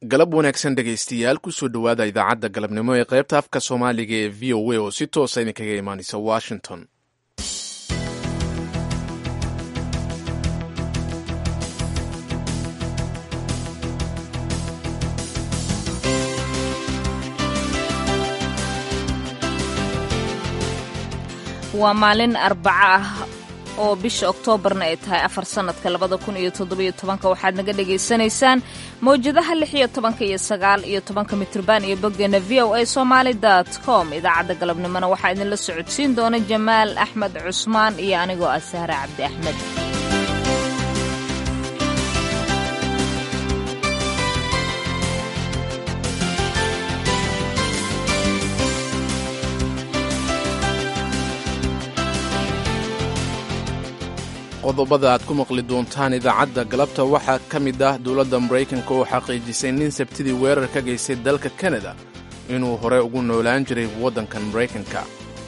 galab wanaagsan dhegaystayaal kusoo dhowaada idaacadda galabnimo ee qaybta afka soomaaliga ee v o a oo si toosa idinkaga imaanaysa washington waa maalin arbaco ah oo bisha oktoobarna ay tahay afar sannadka labada kun iyo toddobiyo tobanka waxaad naga dhagaysanaysaan mawjadaha lix iyo tobanka iyo sagaal iyo tobanka mitrban iyo boggeena v o a somaali dot com idaacadda galabnimona waxaa idinla socodsiin doona jamaal axmed cusmaan iyo anigoo ah sahre cabdi axmed qodobada aad ku maqli doontaan idaacadda galabta waxaa ka mid ah dowladda maraykanka oo xaqiijisay nin sabtidii weerar ka geystay dalka kanada inuu hore ugu noolaan jiray waddankan maraykanka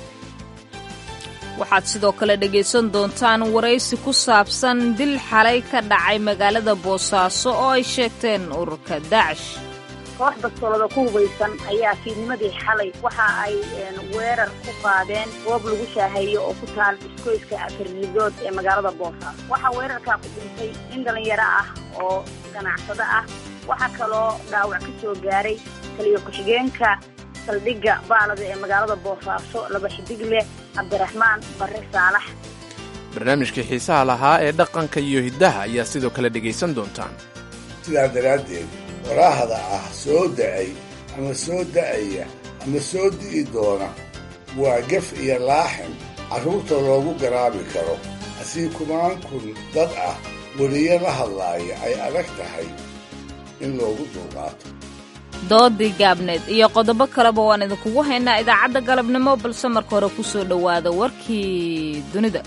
waxaad sidoo kale dhegaysan doontaan waraysi ku saabsan dil xalay ka dhacay magaalada boosaaso oo ay sheegteen ururka daacish koox bastoolada ku hubaysan ayaa fiidnimadii xalay waxa ay weerar ku qaadeen goob lagu shaaheeyo oo ku taal iskoyska afarnidood ee magaalada boosaaso waxaa weerarkaa ku dhintay nin dhallinyaro ah oo ganacsado ah waxaa kaloo dhaawac ka soo gaaray taliyo ku-xigeenka saldhigga baalada ee magaalada boosaaso laba xidig leh cabdiraxmaan barre saalax barnaamijkii xiisaha lahaa ee dhaqanka iyo hiddaha ayaa sidoo kale dhegaysan doontaan sidaa daraaddeed waraahda ah soo da'ay ama soo da'aya ama soo di'i doona waa gef iyo laaxin carruurta loogu garaabi karo asii kumaan kun dad ah weliyo la hadlaaya ay adag tahay in loogu dulqaato doodii gaabneed iyo qodobo kaleba waan idinkugu haynaa idaacadda galabnimo balse marka hore ku soo dhowaada warkii dunida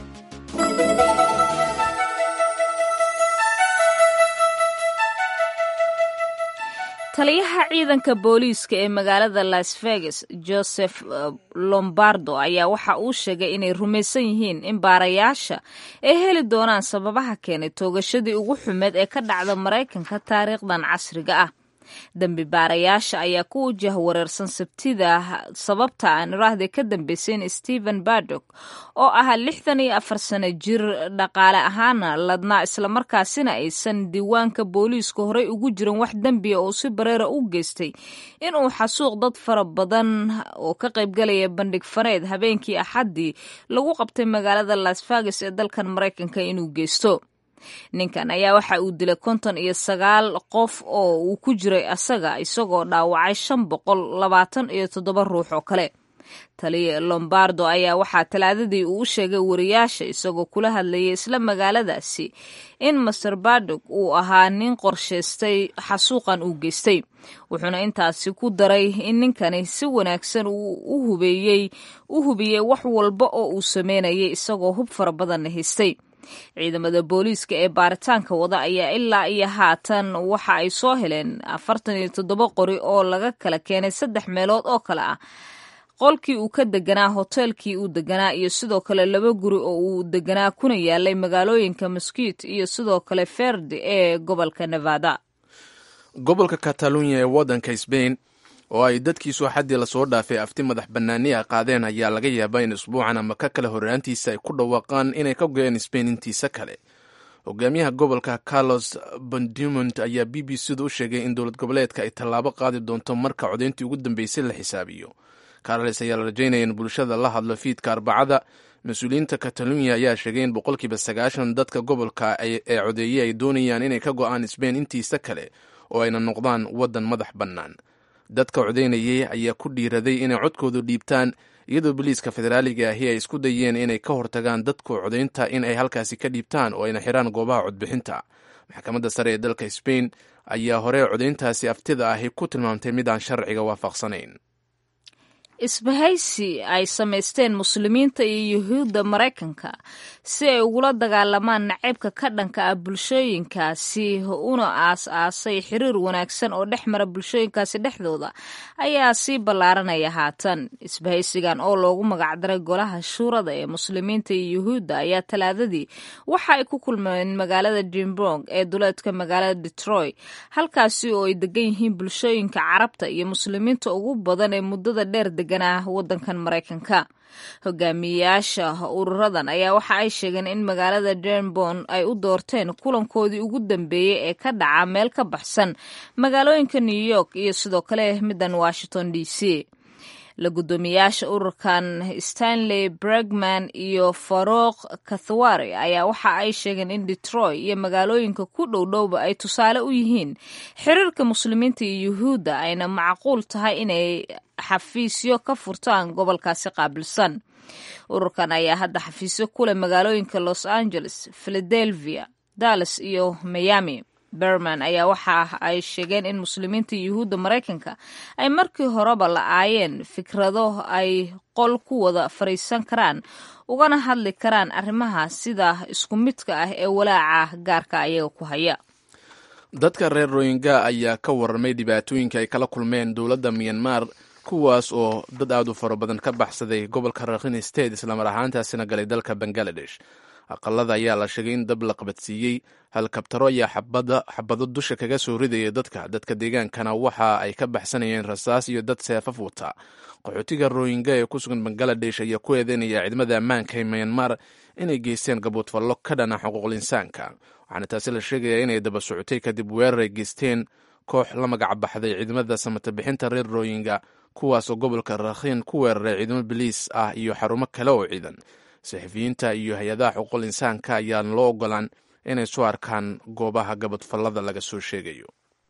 taliyaha ciidanka booliiska ee magaalada las vegas joseph lombardo ayaa waxa uu sheegay inay rumaysan yihiin in baarayaasha ay heli doonaan sababaha keenay toogashadii ugu xumeed ee ka dhacda maraykanka taariikhdan casriga ah dembi baarayaasha ayaa ku wajah wareersan sabtida sababta aan iraahday ka dambeysay in stephen bardok oo ahaa lixdan iyo afar sano jir dhaqaale ahaana ladnaa islamarkaasina aysan diiwaanka booliiska horey ugu jirin wax dembiya oo si bareera u geystay inuu xasuuq dad fara badan oo ka qaybgalaya bandhig faneed habeenkii axaddii lagu qabtay magaalada las vegas ee dalkan maraykanka inuu geysto ninkan ayaa waxa uu dilay konton iyo sagaal qof oo uu ku jiray asaga isagoo dhaawacay shan boqol labaatan iyo toddoba ruux oo kale taliya lombardo ayaa waxaa talaadadii uu u sheegay wariyaasha isagoo kula hadlayay isla magaaladaasi in master bardog uu ahaa nin qorshaystay xasuuqan uu geystay wuxuuna intaasi ku daray in ninkani si wanaagsan uu hubeeyey u hubiyey wax walba oo uu sameynayay isagoo hub fara badanna haystay ciidamada booliiska ee baaritaanka wada ayaa ilaa iyo haatan waxa ay soo heleen afartan iyo toddoba qori oo laga kala keenay saddex meelood oo kale ah qolkii uu ka deganaa hoteelkii uu deganaa iyo sidoo kale laba guri oo uu deganaa kuna yaalay magaalooyinka mosquit iyo sidoo kale ferdi ee gobolka nevada gobolka katalunya ee waddanka sbain oo ay dadkiisu xaddii lasoo dhaafay afti madax bannaani a qaadeen ayaa laga yaabaa in isbuucan ama ka kale horraantiisa ay ku dhawaaqaan inay ka goyeen sbain intiisa kale hogaamiyaha gobolka carlos bondumont ayaa b b c da u sheegay in dowlad goboleedka ay tallaabo qaadi doonto marka codayntii ugu dambeysay la xisaabiyo carles ayaa la rajaynaya in bulshada la hadlo fiidka arbacada mas-uuliyiinta katalunya ayaa sheegay in boqolkiiba sagaashan dadka gobolka ee codeeyey ay doonayaan inay ka go'aan sbain intiisa kale oo ayna noqdaan waddan madax bannaan dadka codaynayay ayaa ku dhiiraday inay codkoodu dhiibtaan iyadoo boliiska federaaliga ahi ay isku dayeen inay ka hortagaan dadku codaynta in ay halkaasi ka dhiibtaan oo ayna xiraan goobaha codbixinta maxkamadda sare ee dalka sbain ayaa hore codayntaasi aftida ahi ku tilmaamtay mid aan sharciga waafaqsanayn isbahaysi ay samaysteen muslimiinta iyo yuhuudda maraykanka si ay ugula dagaalamaan naceybka ka dhanka ah bulshooyinkaasi una aas-aasay xiriir wanaagsan oo dhex mara bulshooyinkaasi dhexdooda ayaa sii ballaaranaya haatan isbahaysigan oo loogu magacdaray golaha shuurada ee muslimiinta iyo yuhuudda ayaa talaadadii waxa ay ku kulmeen magaalada jimbrong ee duleedka magaalada detroit halkaasi oo ay degan yihiin bulshooyinka carabta iyo muslimiinta ugu badan ee muddada dheer deganaa waddankan maraykanka hogaamiyeyaasha ururadan ayaa waxa ay sheegeen in magaalada denbon ay u doorteen kulankoodii ugu dambeeyey ee ka dhaca meel ka baxsan magaalooyinka new york iyo sidoo kale middan washington d c la guddoomiyaasha ururkan stanley bregman iyo faruuq kathwari ayaa waxa ay sheegeen in detroit iyo magaalooyinka ku dhowdhowba ay tusaale u yihiin xiriirka muslimiinta iyo yuhuudda ayna macquul tahay inay xafiisyo ka furtaan gobolkaasi qaabilsan ururkan ayaa hadda xafiisyo ku leh magaalooyinka los angeles philadelphia dallas iyo miami berman ayaa waxa ay sheegeen in muslimiinta yuhuudda maraykanka ay markii horeba la-aayeen fikrado ay qol ku wada fadhiisan karaan ugana hadli karaan arrimaha sida isku midka ah ee walaaca gaarka ayaga ku haya dadka reer royinga ayaa ka warramay dhibaatooyinka ay kala kulmeen dowladda myanmar kuwaas oo dad aad u fara badan ka baxsaday gobolka rakhine state islamar ahaantaasina galay dalka bangaladesh aqalada ayaa la sheegay in dab la qabadsiiyey halkabtaro ayaa xabado dusha kaga soo ridaya dadka dadka deegaankana waxa ay ka baxsanayeen rasaas iyo dad seefaf wata qaxootiga royinga ee ku sugan bangaladesh ayaa ku eedeynaya ciidamada ammaanka ee myanmar inay geysteen gaboodfallo ka dhana xuquuqul insaanka waxaana taasi la sheegayaa inay daba socotay kadib weerar ay geysteen koox la magac baxday ciidamada samata bixinta reer royinga kuwaasoo gobolka rakhiin ku weeraray ciidamo biliis ah iyo xarumo kale oo ciidan saxafiyiinta iyo hay-adaha xuquuqul insaanka ayaan loo ogolaan inay soo arkaan goobaha gabadfallada laga soo sheegayo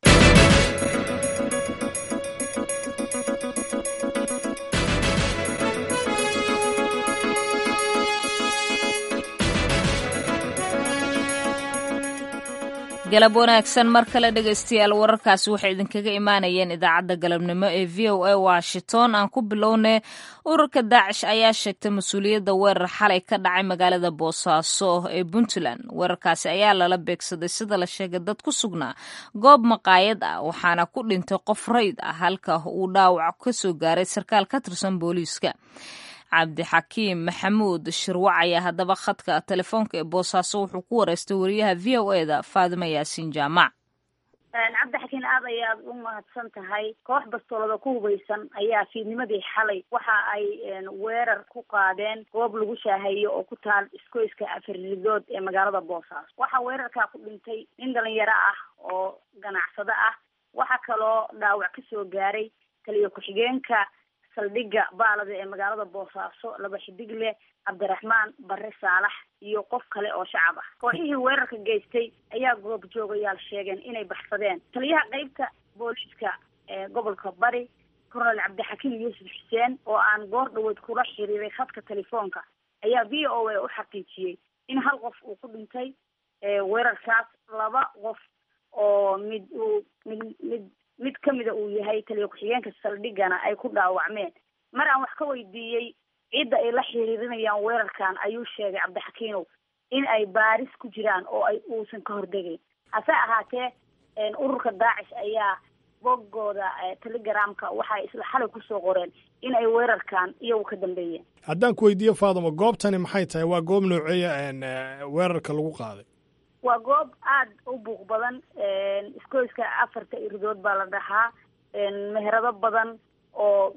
galab wanaagsan mar kale dhegaystayaal wararkaasi waxay idinkaga imaanayeen idaacadda galabnimo ee v o a washington aan ku bilownay ururka daacish ayaa sheegtay mas-uuliyadda weerar xalay ka dhacay magaalada boosaaso ee puntland weerarkaasi ayaa lala beegsaday sida la sheegay dad ku sugnaa goob maqaayad ah waxaana ku dhintay qof rayd ah halka uu dhaawac ka soo gaaray sarkaal ka tirsan booliiska cabdixakiim maxamuud shirwac ayaa haddaba khadka telefoonka ee boosaaso wuxuu ku wareystay wariyaha v o e da faadima yaasiin jaamac cabdixakiin aad ayaad u mahadsan tahay koox bastoolada ku hubaysan ayaa fiidnimadii xalay waxa ay weerar ku qaadeen goob lagu shaaheeyo oo ku taal iskoyska afarridood ee magaalada boosaaso waxaa weerarkaa ku dhintay nin dhalinyaro ah oo ganacsado ah waxaa kaloo dhaawac ka soo gaaray taliyo ku-xigeenka saldhigga baalada ee magaalada boosaaso laba xidig leh cabdiraxmaan bare saalax iyo qof kale oo shacab ah kooxihii weerarka geystay ayaa goob joogayaal sheegeen inay baxsadeen taliyaha qeybta booliiska ee gobolka bari colonel cabdixakiim yuusuf xuseen oo aan goor dhaweyd kula xiriiray khadka telefoonka ayaa v o a u xaqiijiyey in hal qof uu ku dhintay weerarkaas laba qof oo mid uu mid mid mid kamida uu yahay taliya ku-xigeenka saldhigana ay ku dhaawacmeen mar aan wax ka weydiiyey cidda ay la xiriirinayaan weerarkan ayuu sheegay cabdixakiinow in ay baaris ku jiraan oo ay uusan ka hordegayn hase ahaatee ururka daacish ayaa boggooda telegramka waxay isla xalay kusoo qoreen in ay weerarkan iyagu ka dambeeyeen haddaan ku weydiiyo faadimo goobtani maxay tahay waa goob nooceeya weerarka lagu qaaday waa goob aada u buuq badan iskoyska afarta iridood baa la dhahaa meherado badan oo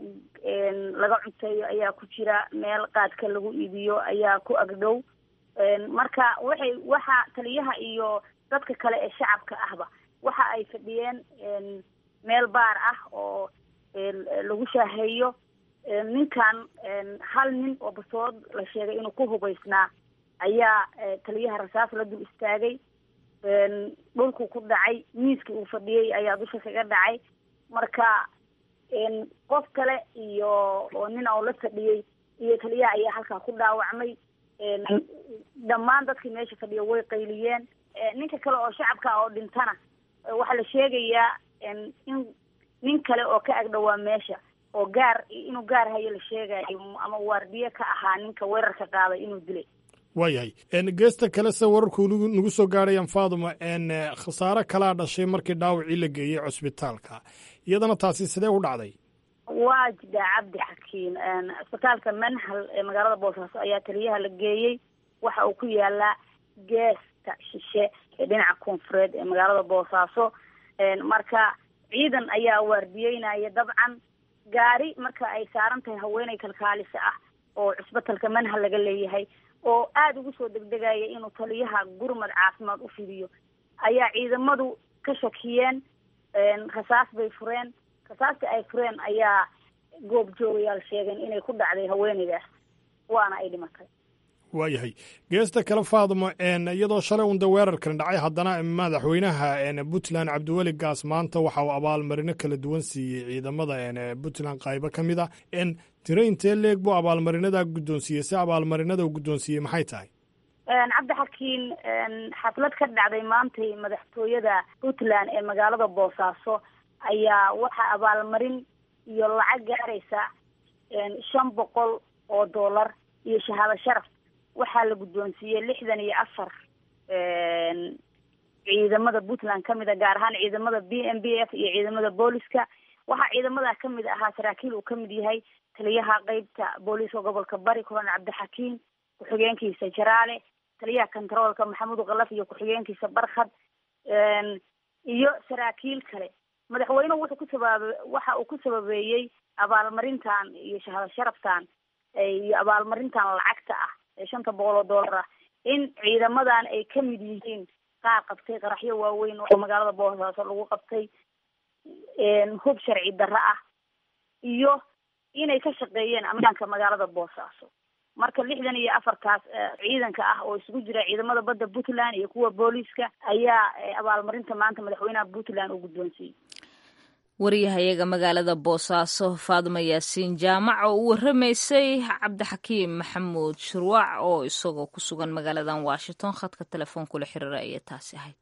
laga cunteeyo ayaa ku jira meel qaadka lagu iibiyo ayaa ku agdhow marka waxay waxa taliyaha iyo dadka kale ee shacabka ahba waxa ay fadhiyeen meel baar ah oo lagu shaaheeyo ninkan hal nin oo basood la sheegay inuu ku hubaysnaa ayaa taliyaha rasaas la dul istaagay dhulku ku dhacay miiskii uu fadhiyey ayaa dusha kaga dhacay marka qof kale iyo oo nin oo la fadhiyey iyo taliyaha ayaa halkaa ku dhaawacmay dhammaan dadkii meesha fadhiya way qayliyeen ninka kale oo shacabka oo dhintana waxaa la sheegayaa in nin kale oo ka agdhowaa meesha oo gaar inuu gaar hayo la sheegayo ama waardiye ka ahaa ninka weerarka qaaday inuu dilay waayahay geesta kale se wararku nagu soo gaadhayaan faaduma khasaare kalaa dhashay markii dhaawacii la geeyey cusbitaalka iyadana taasi sidee u dhacday waa jidhaa cabdi xakiim cisbitaalka manhal ee magaalada boosaaso ayaa taliyaha la geeyey waxa uu ku yaalaa geesta shishe ee dhinaca koonfureed ee magaalada boosaaso marka ciidan ayaa waardiyeynaya dabcan gaari marka ay saaran tahay haweeney kalkaalisa ah oo cusbitalka manhal laga leeyahay oo aada ugu soo degdegaya inuu taliyaha gurmad caafimaad u fidiyo ayaa ciidamadu ka shakiyeen rasaas bay fureen rasaasta ay fureen ayaa goob joogayaal sheegeen inay ku dhacday haweeneydaas waana ay dhimatay waayahay geesta kale faadmo iyadoo shalay unda weerarkan dhacay haddana madaxweynaha puntland cabdiweli gaas maanta waxa uu abaalmarino kala duwan siiyey ciidamada puntland qaybo ka mid a tiro intee leeg buu abaalmarinadaa guddoonsiiyey si abaalmarinada uu guddoonsiiyey maxay tahay cabdi xakiin xaflad ka dhacday maantay madaxtooyada puntland ee magaalada boosaaso ayaa waxaa abaalmarin iyo lacag gaaraysa shan boqol oo dollar iyo shahaado sharaf waxaa la guddoonsiiyey lixdan iyo afar ciidamada puntland kamid a gaar ahaan ciidamada b m b f iyo ciidamada booliska waxaa ciidamada kamid ahaa saraakiil uu kamid yahay taliyaha qeybta booliiska gobolka bari colonel cabdixakiim ku-xigeenkiisa jaraale taliyaha controolka maxamuud kalaf iyo ku-xigeenkiisa barkhad iyo saraakiil kale madaxweynuhu wuxuu ku sababa waxa uu ku sababeeyey abaalmarintan iyo shahaado sharaftan iyo abaalmarintan lacagta ah ee shanta boqol oo dollar ah in ciidamadan ay kamid yihiin qaar qabtay qaraxyo waaweyn oo magaalada boosaaso lagu qabtay hub sharci darro ah iyo inay ka shaqeeyeen ammaanka magaalada boosaaso marka lixdan iyo afartaas ciidanka ah oo isugu jira ciidamada badda puntland iyo kuwa booliiska ayaa abaalmarinta maanta madaxweynaha puntland uu guddoonsiiyey waryahayaga magaalada boosaaso faaduma yaasiin jaamac oo u waramaysay cabdixakiim maxamuud shurwaac oo isagoo ku sugan magaaladan washington khadka telefoon-kula xiriira ayay taasi ahayd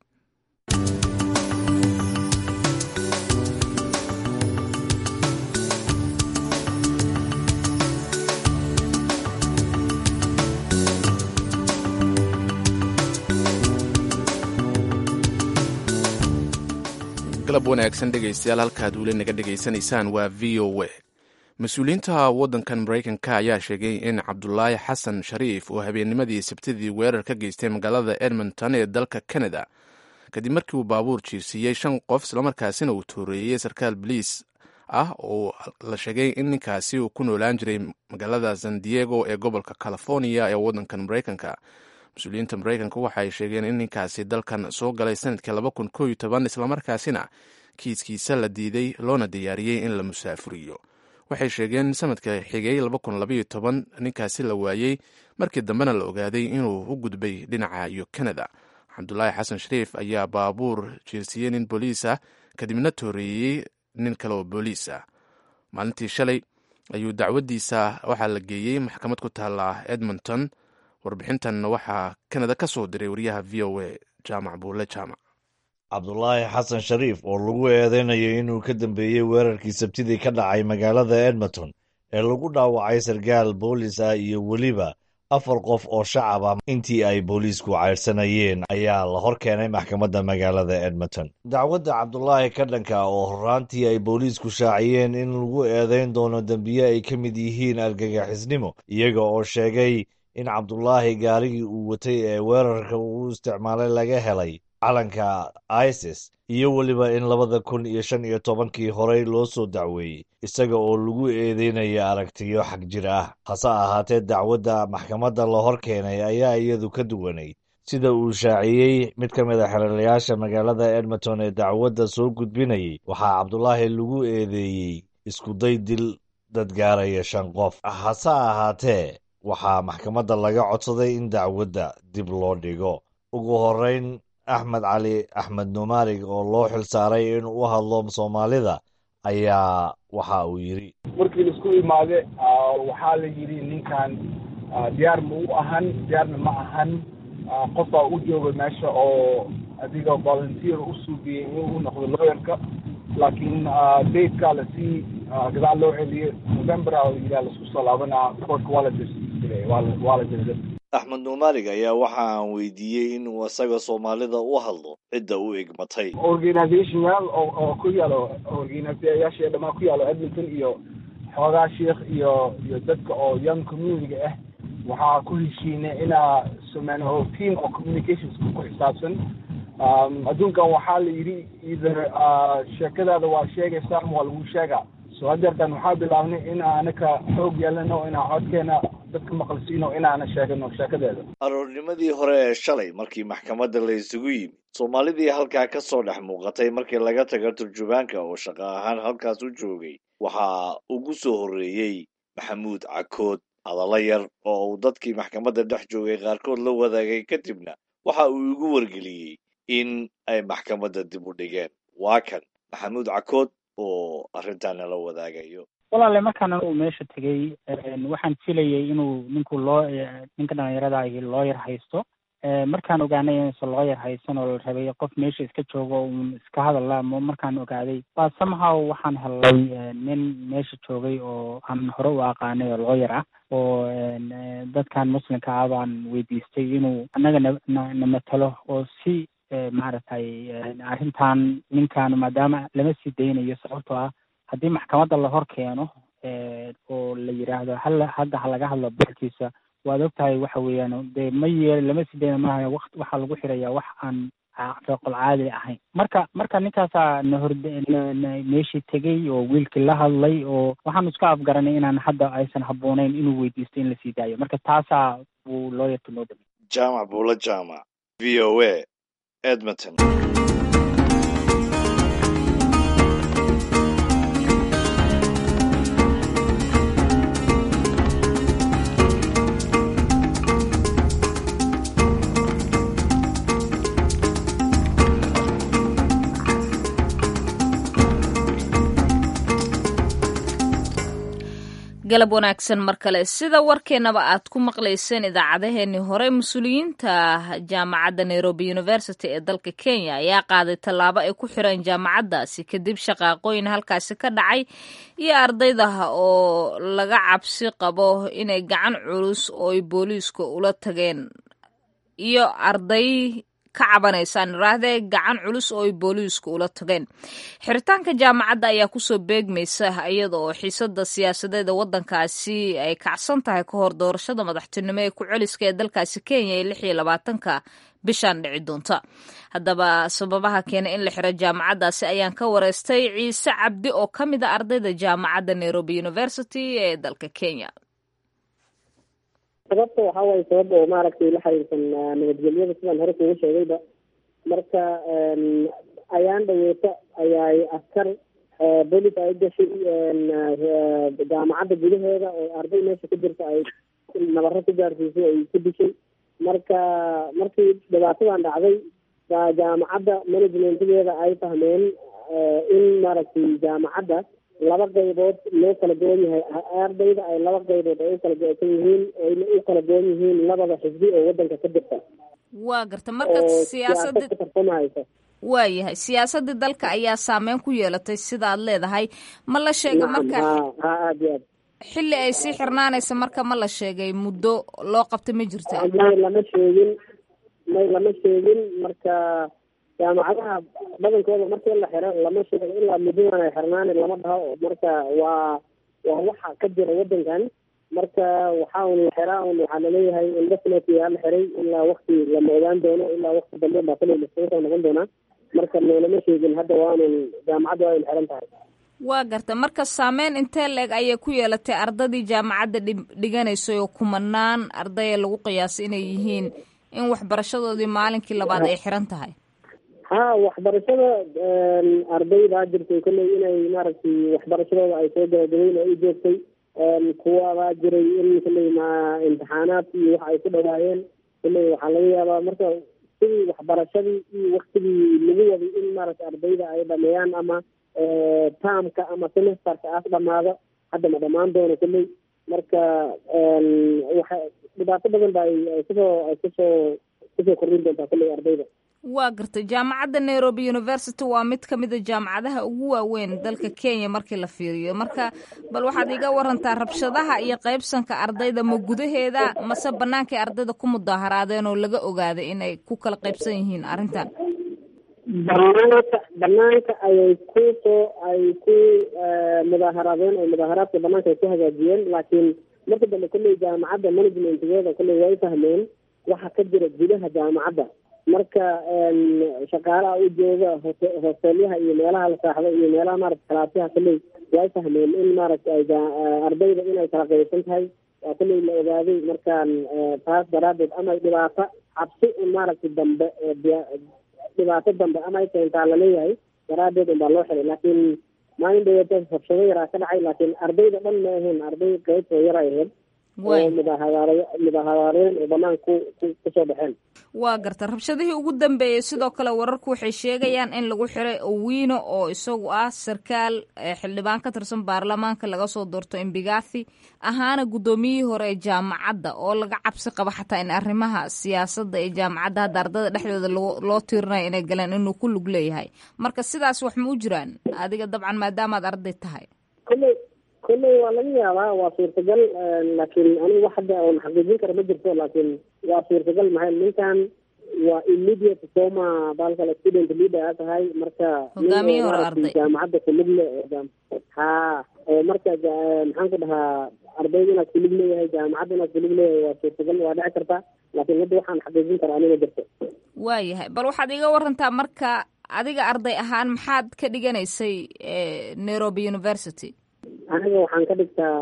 galab wanaagsan dhegaystayaal halkaad weli naga dhegaysanaysaan waa v o a mas-uuliyiinta waddankan maraykanka ayaa sheegay in cabdulaahi xasan shariif oo habeennimadii sabtidii weerar ka geystay magaalada edmonton ee dalka canada kadib markii uu baabuur jiirsiiyey shan qof islamarkaasina uu tooreeyey sarkaal boliis ah oo la sheegay in ninkaasi uu ku noolaan jiray magaalada san diego ee gobolka california ee waddankan maraykanka mas-uuliyiinta maraykanka waxa ay sheegeen in ninkaasi dalkan soo galay sanadkii laba kun koo iyo toban islamarkaasina kiiskiisa la diiday loona diyaariyey in la musaafuriyo waxay sheegeen sanadka xigay laba kun labaiyo toban ninkaasi la waayey markii dambena la ogaaday inuu u gudbay dhinaca iyo canada cabdulaahi xasan shariif ayaa baabuur jiirsiiyey nin booliis ah kadibna tooreeyey nin kale oo booliis ah maalintii shalay ayuu dacwaddiisa waxaa la geeyey maxkamad ku taala edmonton warbixintan waxaa kanada ka soo diray wariyaha v o a jaamac buule jaamac cabdulaahi xasan shariif oo lagu eedeynayo inuu ka dambeeyey weerarkii sabtidii ka dhacay magaalada edmonton ee lagu dhaawacay sarkaal boolis ah iyo weliba afar qof oo shacab ah intii ay booliisku caydhsanayeen ayaa la hor keenay maxkamadda magaalada edmonton dacwadda cabdulaahi ka dhanka oo horraantii ay booliisku shaaciyeen in lagu eedeyn doono dembiye ay ka mid yihiin argagixisnimo iyaga oo sheegay in cabdulaahi gaarigii uu watay ee weerarka uu isticmaalay laga helay calanka isis iyo weliba in labada kun iyo shan iyo tobankii horey loo soo dacweeyey isaga oo lagu eedeynaya aragtiyo xag jir ah hase ahaatee dacwadda maxkamadda la hor keenay ayaa iyadu ka duwanayd sida uu shaaciyey mid ka mid a xeralayaasha magaalada edmonton ee dacwadda soo gudbinayay waxaa cabdulaahi lagu eedeeyey iskuday dil dad gaaraya shan qof hase ahaatee waxaa maxkamadda laga codsaday in dacwadda dib loo dhigo ugu horreyn axmed cali axmed numaarig oo loo xil saaray in u hadlo soomaalida ayaa waxa uu yidhi markii laisku imaade waxaa la yidhi ninkan diyaar ma u ahan diyaarna ma ahan qof baa u jooga meesha oo adiga volunteer u suugiyey in u noqdo lawyerka laakiin datekaa lasii gadaal loo celiyey november a yidhaha laisku soo laabanaa courtka waa la dilay waa la waa la dilay axmed nuumaalig ayaa waxa aan weydiiyey inuu isaga soomaalida u hadlo cidda u egmatay organizationyaal oo oo ku yaalo organizayaasha dhamaan ku yaalo edmonton iyo xoogaa sheikh iyo iyo dadka oo young community ah waxaa ku heshiinay inaa sameyno team oo communications ku xisaabsan adduunkan waxaa la yidhi either sheekadaada waa sheegaysaa ama waa lagu sheegaa so hadeertan waxaa bilaabnay in anaka xoog yeelano inaan codkeena dadka maqalsiino inaana sheegano sheekadeeda aroornimadii hore ee shalay markii maxkamadda la isugu yimid soomaalidii halkaa ka soo dhex muuqatay markii laga taga turjubaanka oo shaqo ahaan halkaas u joogay waxaa ugu soo horreeyey maxamuud cakood hadallo yar oo uu dadkii maxkamadda dhex joogay qaarkood la wadaagay kadibna waxa uu igu wargeliyey in ay maxkamadda dib u dhigeen waa kan maxamuud cakood oo arrintaana la wadaagayo walaale markaan uu meesha tegey waxaan filayay inuu ninku loo ninka dhalinyarada ahi looyar haysto markaan ogaanay inuusan looyar haysan oo la rabay qof meesha iska joogo uun iska hadalla markaan ogaaday baa somehow waxaan helay nin meesha joogay oo aan hore u aqaanay oo looyar ah oo dadkan muslimka ah baan weydiistay inuu annaga na na matalo oo si maaragtay arrintan ninkan maadaama lama sii daynayo sababtoo ah haddii maxkamadda la hor keeno oo la yidhaahdo hala hadda ha laga hadlo barkiisa waad ogtahay waxa weeyaan dee ma yeel lama sii dayna maaha waqt waxaa lagu xirayaa wax aan reeqol caadi ahayn marka marka ninkaasaa na horde meeshii tegey oo wiilkii la hadlay oo waxaanu iska afgaranay inaan hadda aysan habbooneyn inuu weydiisto in la sii daayo marka taasaa buu looyarka noo dhamay jaamac buula jaamac v o a edmonton galab wanaagsan mar kale sida warkeennaba aad ku maqlayseen idaacadeheennii hore mas-uuliyiinta jaamacadda nairobi university ee dalka kenya ayaa qaaday tallaabo ay ku xireen jaamacaddaasi kadib shaqaaqooyin halkaasi ka dhacay iyo ardaydaha oo laga cabsi qabo inay gacan culus oo ay booliiska ula tageen iyo arday ka cabanaysaan iraahdee gacan culus oo ay booliisku ula tageen xiritaanka jaamacadda ayaa kusoo beegmaysa iyada oo xiisada siyaasadeeda waddankaasi ay kacsan tahay ka hor doorashada madaxtinimo ee ku celiska ee dalkaasi kenya ee lix iyo labaatanka bishaan dhici doonta haddaba sababaha keena in la xiro jaamacaddaasi ayaan ka wareystay ciise cabdi oo ka mid a ardayda jaamacadda nairobi university ee dalka kenya sababta waxaa waaye sabab oo maaragtay la xiriirsan nabadgelyada sidaan hore kugu sheegayba marka ayaan dhaweeta ayaay askar bolis ay gashay jaamacadda gudaheeda oo arday meesha ku jirta ay nabaro ku gaarsiisay ay ku dishay marka markii dhibaatadan dhacday baa jaamacadda managementgeeda ay fahmeen in maaragtay jaamacadda laba qaybood loo kala goon yahay ardayda ay laba qaybood ay u kala go-san yihiin ayna u kala goon yihiin labada xisbi oo wadanka ka jirta waa garta marka siyaasada tartamahaysa waa yahay siyaasadii dalka ayaa saameyn ku yeelatay sidaad leedahay ma la sheegay marka ha ha aada iyo aad xilli ay sii xirnaanaysa marka ma la sheegay muddo loo qabtay ma jirta may lama sheegin may lama sheegin marka jaamacadaha badankooda markii la xiro lama sheego ilaa muddadan ay xirnaani lama dhaho marka waa waa waxa ka jira wadankan marka waxaa un la xiraa un waxaa laleeyahay indefinitely aa la xiray ilaa wakti lama ogaan doono ilaa wakti dambe baa kale lasoo soo noqon doonaa marka loolama sheegin hadda waanun jaamacadda waa in xiran tahay waa garta marka saameyn intee la-eg ayay ku yeelatay ardadii jaamacadda dhiganaysay oo kumanaan ardaya lagu qiyaasay inay yihiin in waxbarashadoodii maalinkii labaad ay xiran tahay ha waxbarashada arday baa jirtay kolley inay maaragtay waxbarashadooda ay soo gabagabeyn oo u joogtay kuwa baa jiray in kolley ma imtixaanaad iyo wax ay ku dhawaayeen kolley waxaa laga yaabaa marka sidii waxbarashadii iyo waktigii lagu waday in maaragtay ardayda ay dhameeyaan ama taamka ama semesterka aas dhamaado hadda ma dhamaan doono kolley marka waxa dhibaato badan ba ay kusoo ay kusoo kusoo kordhin doontaa kolley ardayda waa gartay jaamacadda nairobi university waa mid ka mid a jaamacadaha ugu waaweyn dalka kenya markii la fiiriyo marka bal waxaad iga warantaa rabshadaha iyo qaybsanka ardayda ma gudaheeda mase bannaankay ardayda ku mudaaharaadeen oo laga ogaaday inay ku kala qaybsan yihiin arrintan banaanka banaanka ayay ku soo ay ku mudaaharaadeen oo mudaaharaadka banaanka ay ku hagaajiyeen laakiin marka dambe kolley jaamacadda managementgeeda kolley way fahmeen waxa ka jira gudaha jaamacadda marka shaqaalaha u jooga hote hosteelyaha iyo meelaha la saaxdo iyo meelaha maarata kalaasyaha kolley way fahmeen in maaragta ay ardayda inay kala qaybsan tahay waa kolley la ogaaday markaan taas daraadeed ama dhibaato cabsi un maaragta dambe dhibaato dambe ama ay keentaa laleeyahay daraadeed un baa loo xiray laakiin maalin dhaweeta rabshado yaraa ka dhacay laakiin ardayda dhan ma ahayn arday qaybtoo yar ay ahayd oo mudaaharaar mudaaharaareen oo banaan ku ku kusoo baxeen waa garta rabshadihii ugu dambeeyey sidoo kale wararku waxay sheegayaan in lagu xiray owino oo isagu ah sarkaal xildhibaan ka tirsan baarlamaanka laga soo doorto imbigathi ahaana guddoomiyihii hore ee jaamacadda oo laga cabsi qabo xataa in arrimaha siyaasadda ee jaamacadda hadda ardada dhexdooda loo loo tiirinayo inay galeen inuu ku lug leeyahay marka sidaas wax ma u jiraan adiga dabcan maadaamaad arday tahay kolley kolley waa laga yaabaa waa suurtagal laakiin anigu wax hadda oon xaqiijin kara ma jirto laakiin waa suurtagal maxay ninkan waa immediate soma baalkale student leader a tahay marka hogaamiye hore arday jaamacadda kulug le ha oo marka maxaan ku dhahaa ardayda inaad kulug leeyahay jaamacadda inaad kulug leeyahay waa suurtagal waa dhici karta laakiin hadda waxaan xaqiijin kara aniga jirto waayahay bal waxaad iga warantaa marka adiga arday ahaan maxaad ka dhiganaysay nairobi university aniga waxaan ka dhigtaa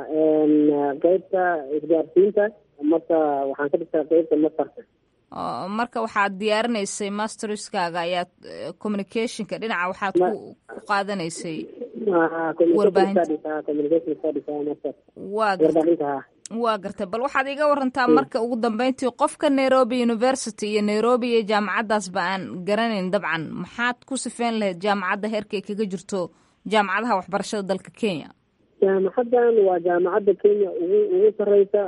qeybta isgaarsiinta marka waxaan ka dhigtaa qeybta mastarka marka waxaad diyaarinaysay masterskaaga ayaad communicationka dhinaca waxaad ku ku qaadanaysay warbaahinta waa gartay bal waxaad iga warantaa marka ugu dambeyntii qofka nairobi university iyo nairobi iyo jaamacaddaasba aan garanayn dabcan maxaad ku sifeyn lahayd jaamacadda heerkay kaga jirto jaamacadaha waxbarashada dalka kenya jaamacaddan waa jaamacadda kenya ugu ugu sareysa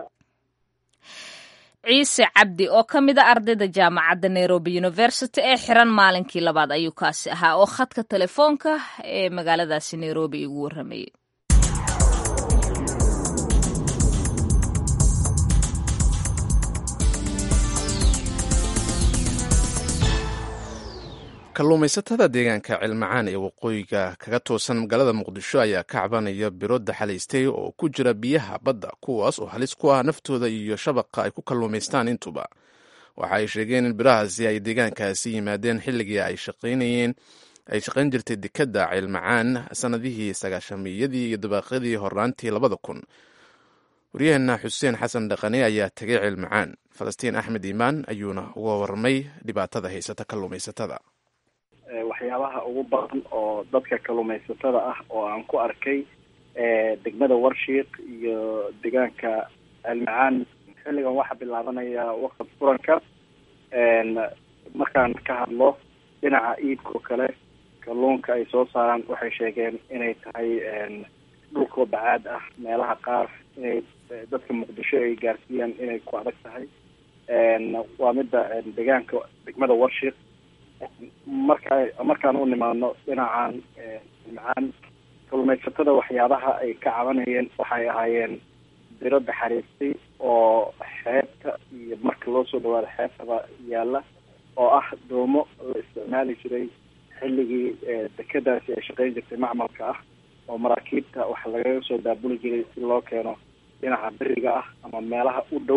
ciise cabdi oo ka mid a ardayda jaamacadda nairobi university ee xiran maalinkii labaad ayuu kaasi ahaa oo khadka telefoonka ee magaaladaasi nairobi igu warramayay kalluumaysatada deegaanka cilmacaan ee waqooyiga kaga toosan magaalada muqdisho ayaa ka cabanaya biro daxalaystay oo ku jira biyaha badda kuwaas oo halis ku ah naftooda iyo shabaqa ay ku kalluumaystaan intuba waxa ay sheegeen in birahaasi ay deegaankaasi yimaadeen xilligii ay shaqaynayeen ay shaqayn jirtay dekadda cilmacaan sanadihii sagaashamiyadii iyo dabaaqyadii horaantii labada kun waryaheena xuseen xasan dhaqane ayaa tegay cilmacaan falastiin axmed iimaan ayuuna uga warramay dhibaatada haysata kalluumaysatada waxyaabaha ugu badan oo dadka kalluumaysatada ah oo aan ku arkay degmada warshiiq iyo deegaanka almacaan xilligan waxaa bilaabanaya waqti furanka markaan ka hadlo dhinaca iibka oo kale kalluunka ay soo saaraan waxay sheegeen inay tahay dhulkoo bacaad ah meelaha qaar inay dadka muqdisho ay gaarsiiyaan inay ku adag tahay waa midda deegaanka degmada warshiiq marka markaan u nimaadno dhinacan macaan kalluumaysatada waxyaabaha ay ka cabanayeen waxay ahaayeen biro daxariistay oo xeebta iyo marka loo soo dhawaado xeebtaba yaalla oo ah doomo la isticmaali jiray xilligii dekadaasi ay shaqayn jirtay macmalka ah oo maraakiibta wax lagaga soo daabuli jiray si loo keeno dhinaca beriga ah ama meelaha u dhow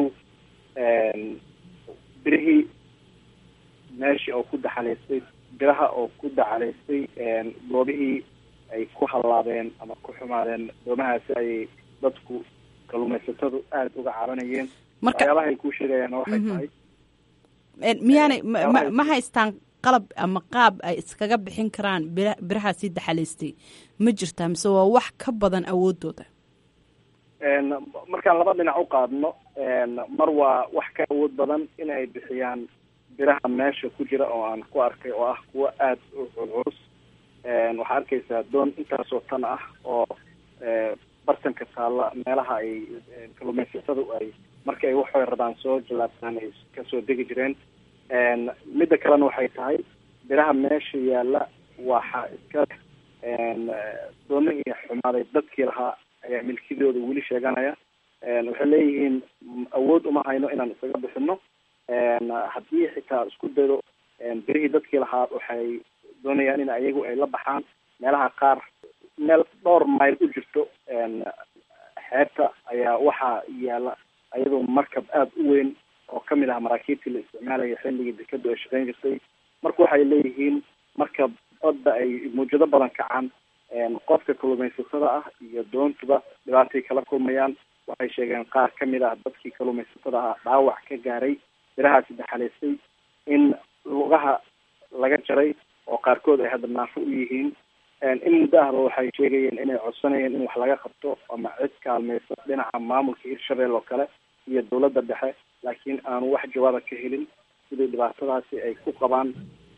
birihii meeshii oo ku daxalaystay biraha oo ku daxalaystay goobihii ay ku hallaabeen ama ku xumaadeen doomahaasi ayay dadku kalluumaysatadu aada uga cabanayeen waxyaabaha ay kuu sheegayaan waxay tahay miyaanay ma ma haystaan qalab ama qaab ay iskaga bixin karaan bira birahaasi daxalaystay ma jirtaa mise waa wax ka badan awoodooda markaan laba dhinac u qaadno mar waa wax ka awood badan in ay bixiyaan biraha meesha ku jira oo aan ku arkay oo ah kuwo aada u culculus waxaa arkaysaa doon intaasoo tan ah oo bartanka taalla meelaha ay kalluumaysatadu ay marka ay waxay rabaan soo jalaabtaan ay kasoo degi jireen midda kalena waxay tahay biraha meesha yaalla waxa iska doonihii xumaaday dadkii lahaa ayaa milkidooda weli sheeganaya waxay leeyihiin awood uma hayno inaan isaga bixino haddii xitaa isku daydo birihii dadkii lahaa waxay doonayaan in ayagu ay la baxaan meelaha qaar meel dhowr mayl u jirto xeebta ayaa waxaa yaalla ayadoo markab aada u weyn oo kamid ah maraakiibtii la isticmaalaya xilligii dekadu ay shaqeyn jirtay marka waxay leeyihiin marka badda ay mawjado badan kacaan qofka kalumaysatada ah iyo doontuba dhibaatay kala kulmayaan waxay sheegeen qaar kamid ah dadkii kalumaysatada ah dhaawac ka gaaray birahaasi daxalaystay in lugaha laga jaray oo qaarkood ay hadda naafo u yihiin in muddo ahba waxay sheegayeen inay codsanayeen in wax laga qabto ama cid kaalmaysa dhinaca maamulka hirshabelle oo kale iyo dawladda dhexe laakiin aanu wax jawaaba ka helin sidii dhibaatadaasi ay ku qabaan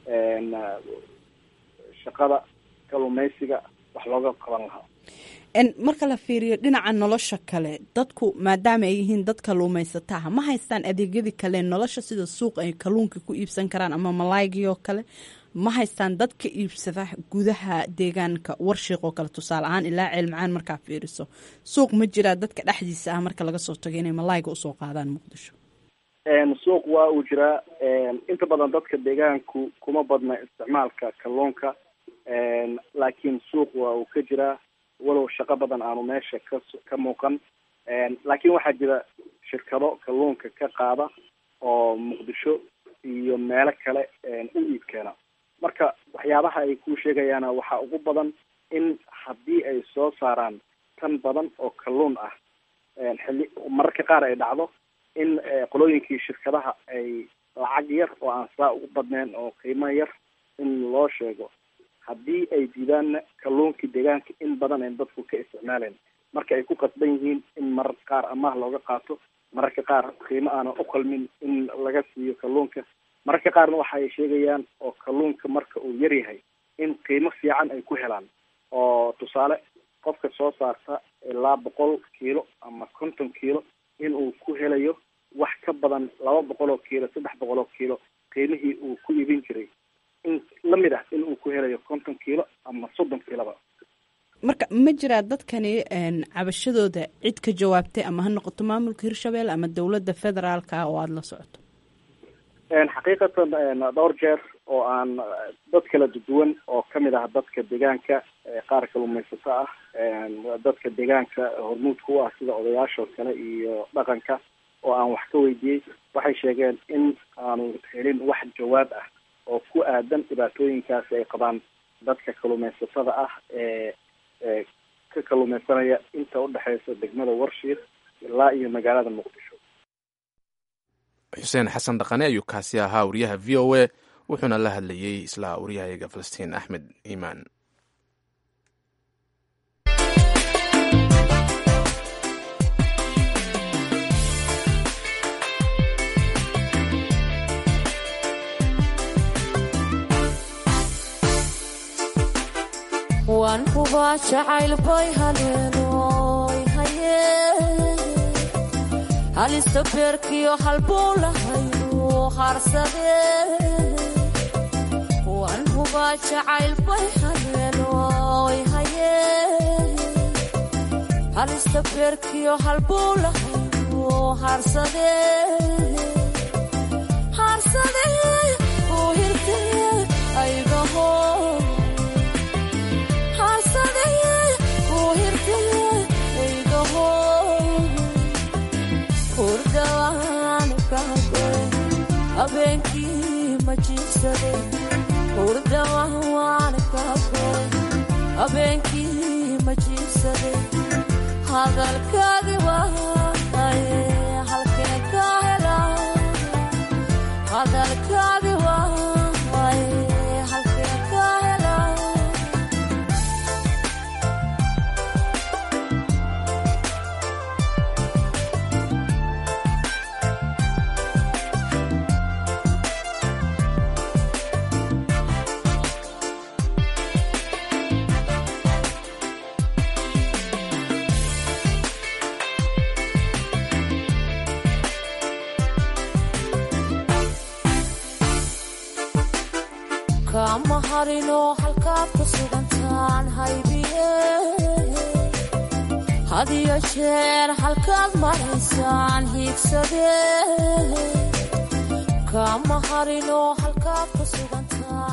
shaqada kalumaysiga wax looga qaban lahaa marka la fiiriyo dhinaca nolosha kale dadku maadaama ay yihiin dad kaluumaysataha ma haystaan adeegyadii kale nolosha sida suuq ay kaluunka ku iibsan karaan ama malaygii oo kale ma haystaan dad ka iibsada gudaha deegaanka warshiiq oo kale tusaale ahaan ilaa ceelmacaan markaa fiiriso suuq ma jiraa dadka dhexdiisa ah marka laga soo tago inay malayga usoo qaadaan muqdisho suuq waa uu jiraa inta badan dadka deegaanku kuma badna isticmaalka kalluunka laakiin suuq waa uu ka jiraa walow shaqo badan aanu meesha ka ka muuqan laakiin waxaa jira shirkado kalluunka ka qaada oo muqdisho iyo meelo kale u iibkeena marka waxyaabaha ay ku sheegayaana waxaa ugu badan in haddii ay soo saaraan tan badan oo kalluun ah xilli mararka qaar ay dhacdo in qolooyinkii shirkadaha ay lacag yar oo aan saa ugu badnayn oo qiimo yar in loo sheego haddii ay diidaanna kalluunkii deegaanka in badan ayn dadku ka isticmaaleen marka ay ku qasban yihiin in mararka qaar amaah looga qaato mararka qaar qiimo aanan u qalmin in laga siiyo kalluunka mararka qaarna waxa ay sheegayaan oo kalluunka marka uu yar yahay in qiimo fiican ay ku helaan oo tusaale qofka soo saarta ilaa boqol kiilo ama konton kiilo in uu ku helayo wax ka badan laba boqol oo kiilo saddex boqol oo kiilo qiimihii uu ku iibin jiray in lamid ah in uu ku helayo konton kiilo ama soddon kiiloba marka ma jiraa dadkani cabashadooda cid ka jawaabtay ama ha noqoto maamulka hirshabelle ama dowladda federaalka ah oo aada la socoto xaqiiqatan dhowr jeer oo aan dad kala duwan oo kamid ah dadka deegaanka qaar kalumaysato ah dadka deegaanka hormuudka u ah sida odayaasha oo kale iyo dhaqanka oo aan wax ka weydiiyey waxay sheegeen in aanu helin wax jawaab ah oo ku aadan dhibaatooyinkaasi ay qabaan dadka kalumaysatada ah ee ee ka kalumaysanaya inta udhexeysa degmada warshiir ilaa iyo magaalada muqdisho xuseen xasan dhaqane ayuu kaasi ahaa wariyaha v o a wuxuuna la hadlayey isla waryahayaga falastiin axmed iimaan waan hubaa jacayl bay haleenoy haye halista beerkiyo halbuu lahaynu harsadee waan hubaa jacayl bay haleenoy haye halista beerkiyo halbuu lahaynu harsadee harsadee uu hirtee aygaho habeenkii ma jiibsade hurdawaan kaagoy habeenkii ma jiibsade hadalkaagi waaye halkeen ka hela hadalkaagi waaye halkeen ka hela kama harino halkaad ku sugantaan haybiye hadiyo jeer halkaad maraysaan hiigsade kama harino halkaad ku sugantaan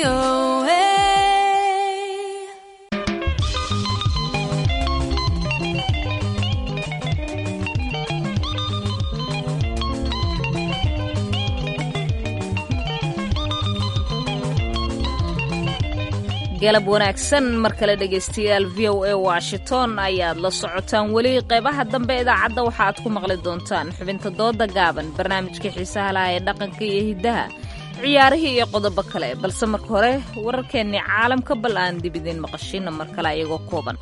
galab wanaagsan mar kale dhegaystayaal v o a washington ayaad la socotaan weli qeybaha dambe idaacadda waxa aad ku maqli doontaan xubinta dooda gaaban barnaamijka xiisaha laha ee dhaqanka iyo hiddaha ciyaarihii iyo qodobo kale balse marka hore wararkeennii caalamka bal aan dib idiin maqashiina mar kale ayagoo kooban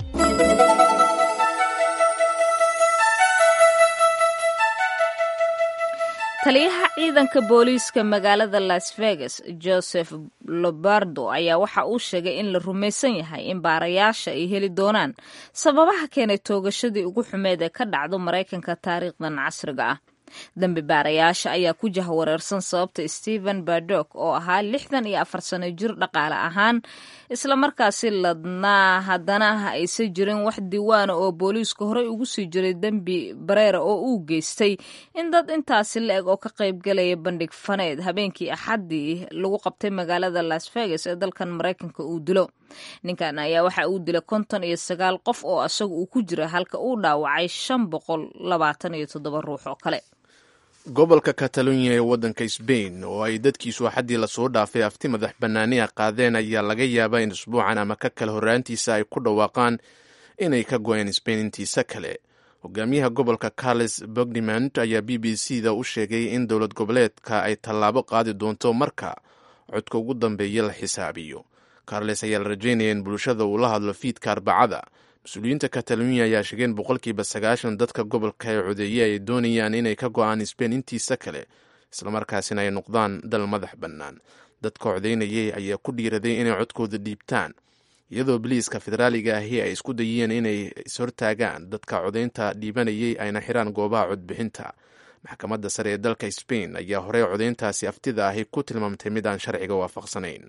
taliyaha ciidanka booliiska magaalada las vegas joseph lobardo ayaa waxa uu sheegay in la rumaysan yahay in baarayaasha ay heli doonaan sababaha keenay toogashadii ugu xumeed ee ka dhacdo maraykanka taariikhdan casriga ah dambi baarayaasha ayaa ku jahwareersan sababta stephen bardok oo ahaa lixdan iyo afar sano jir dhaqaale ahaan islamarkaasi ladnaa haddana aysan jirin wax diiwaana oo booliisku horey ugu sii jiray dembi bareera oo uu geystay in dad intaasi la-eg oo ka qaybgalaya bandhig faneed habeenkii axaddii lagu qabtay magaalada las vegas ee dalkan maraykanka uu dilo ninkan ayaa waxa uu dilay konton iyo sagaal qof oo isaga uu ku jira halka uu dhaawacay shan boqol labaatan iyo toddoba ruux oo kale gobolka katalunya ee waddanka sbain oo ay dadkiisu axaddii lasoo dhaafay afti madax bannaaniha qaadeen ayaa laga yaabaa in isbuucan ama ka kale horraantiisa ay ku dhawaaqaan inay ka go-een sbain intiisa kale hogaamiyaha gobolka carles bogdimant ayaa b b c da u sheegay in dowlad goboleedka ay tallaabo qaadi doonto marka codka ugu dambeeya la xisaabiyo carles ayaa la rajaynaya in bulshada uu la hadlo fiidka arbacada mas-uuliyiinta katalunya ayaa sheegeen boqolkiiba sagaashan dadka gobolka ee codeeye ay doonayaan inay ka go-aan sbain intiisa kale islamarkaasina ay noqdaan dal madax bannaan dadka codeynayay ayaa ku dhiiraday inay codkooda dhiibtaan iyadoo biliiska federaaliga ahi ay isku dayeen inay ishortaagaan dadka codeynta dhiibanayay ayna xiraan goobaha codbixinta maxkamadda sare ee dalka sbain ayaa horey codeyntaasi aftida ahi ku tilmaamtay mid aan sharciga waafaqsanayn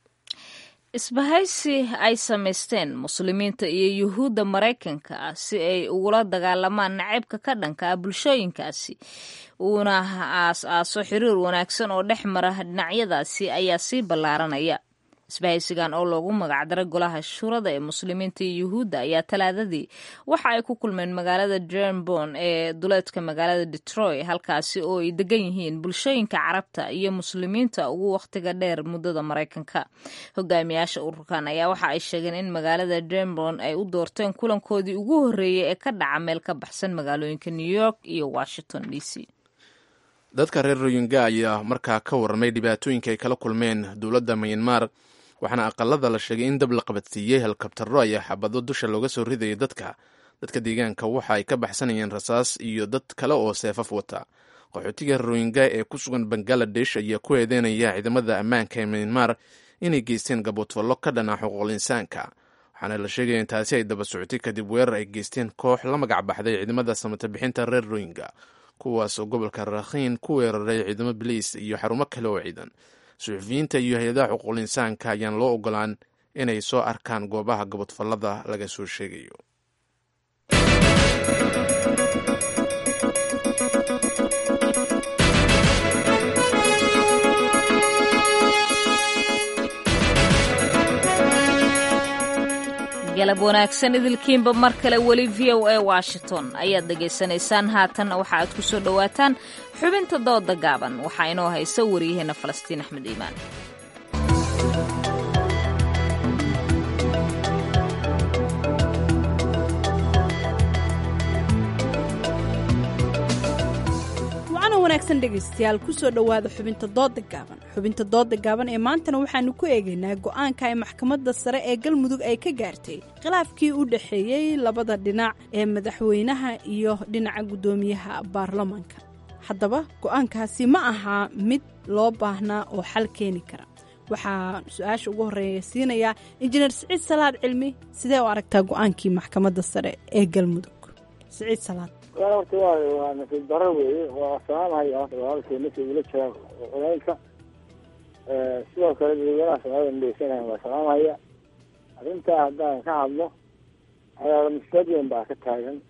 isbahaysi ay samaysteen muslimiinta iyo yuhuudda maraykanka ah si ay ugula dagaalamaan nacaybka ka dhanka ah bulshooyinkaasi uuna aas-aaso xiriir wanaagsan oo dhex mara dhinacyadaasi ayaa sii ballaaranaya isbahaysigan oo loogu magacdaray golaha shurada ee muslimiinta iyo yuhuudda ayaa talaadadii waxa ay ku kulmeen magaalada jernborn ee duleedka magaalada detroit halkaasi oo ay degan yihiin bulshooyinka carabta iyo muslimiinta ugu wakhtiga dheer muddada maraykanka hogaamiyaasha ururkan ayaa waxa ay sheegeen in magaalada jernborn ay u doorteen kulankoodii ugu horreeyey ee ka dhaca meel ka baxsan magaalooyinka new york iyo washington d c dadka reer royinga ayaa markaa ka warramay dhibaatooyinka ay kala kulmeen dowladda myanmar waxaana aqalada la sheegay in dab la qabadsiiyey helikabtaro ayaa xabado dusha looga soo ridayay dadka dadka deegaanka waxa ay ka baxsanayeen rasaas iyo dad kale oo seefaf wata qaxootiga royinga ee ku sugan bangaladesh ayaa ku eedeynaya ciidamada ammaanka ee myanmar inay geysteen gaboodfallo ka dhana xuquuqul insaanka waxaana la sheegaya in taasi ay daba socotay kadib weerar ay geysteen koox la magac baxday ciidamada samata bixinta reer royinga kuwaas oo gobolka rakhiin ku weeraray ciidamo biliis iyo xarumo kale oo ciidan suxufiyiinta iyo hay-adaha xuquuqul insaanka ayaan loo ogolaan inay soo arkaan goobaha gabodfallada laga soo sheegayo galab wanaagsan idilkiinba mar kale weli v o a washington ayaad dhegaysanaysaan haatan waxa aad ku soo dhowaataan xubinta dooda gaaban waxaa inoo haysa waryaheena falastiin axmed iimaan wanaagsan dhegaystayaal kusoo dhowaada xubinta dooda gaaban xubinta dooda gaaban ee maantana waxaanu ku eegaynaa go-aanka ay maxkamadda sare ee galmudug ay ka gaartay khilaafkii u dhexeeyey labada dhinac ee madaxweynaha iyo dhinaca guddoomiyaha baarlamaanka haddaba go-aankaasi ma ahaa mid loo baahnaa oo xal keeni kara waxaa su-aasha ugu horeeya siinayaa injineer siciid salaad cilmi sidee u aragtaa go-aankii maxkamadda sare ee galmudug siciid salaad horta waa waa nasiib daro weeye waa salaamhay walaalkay markii ula jira culaylka sidoo kale dadweynaha soomaalida dhegeysanaya waa salaamaya arrintaa haddaan ka hadlo cadaala musnad weyn baa ka taagan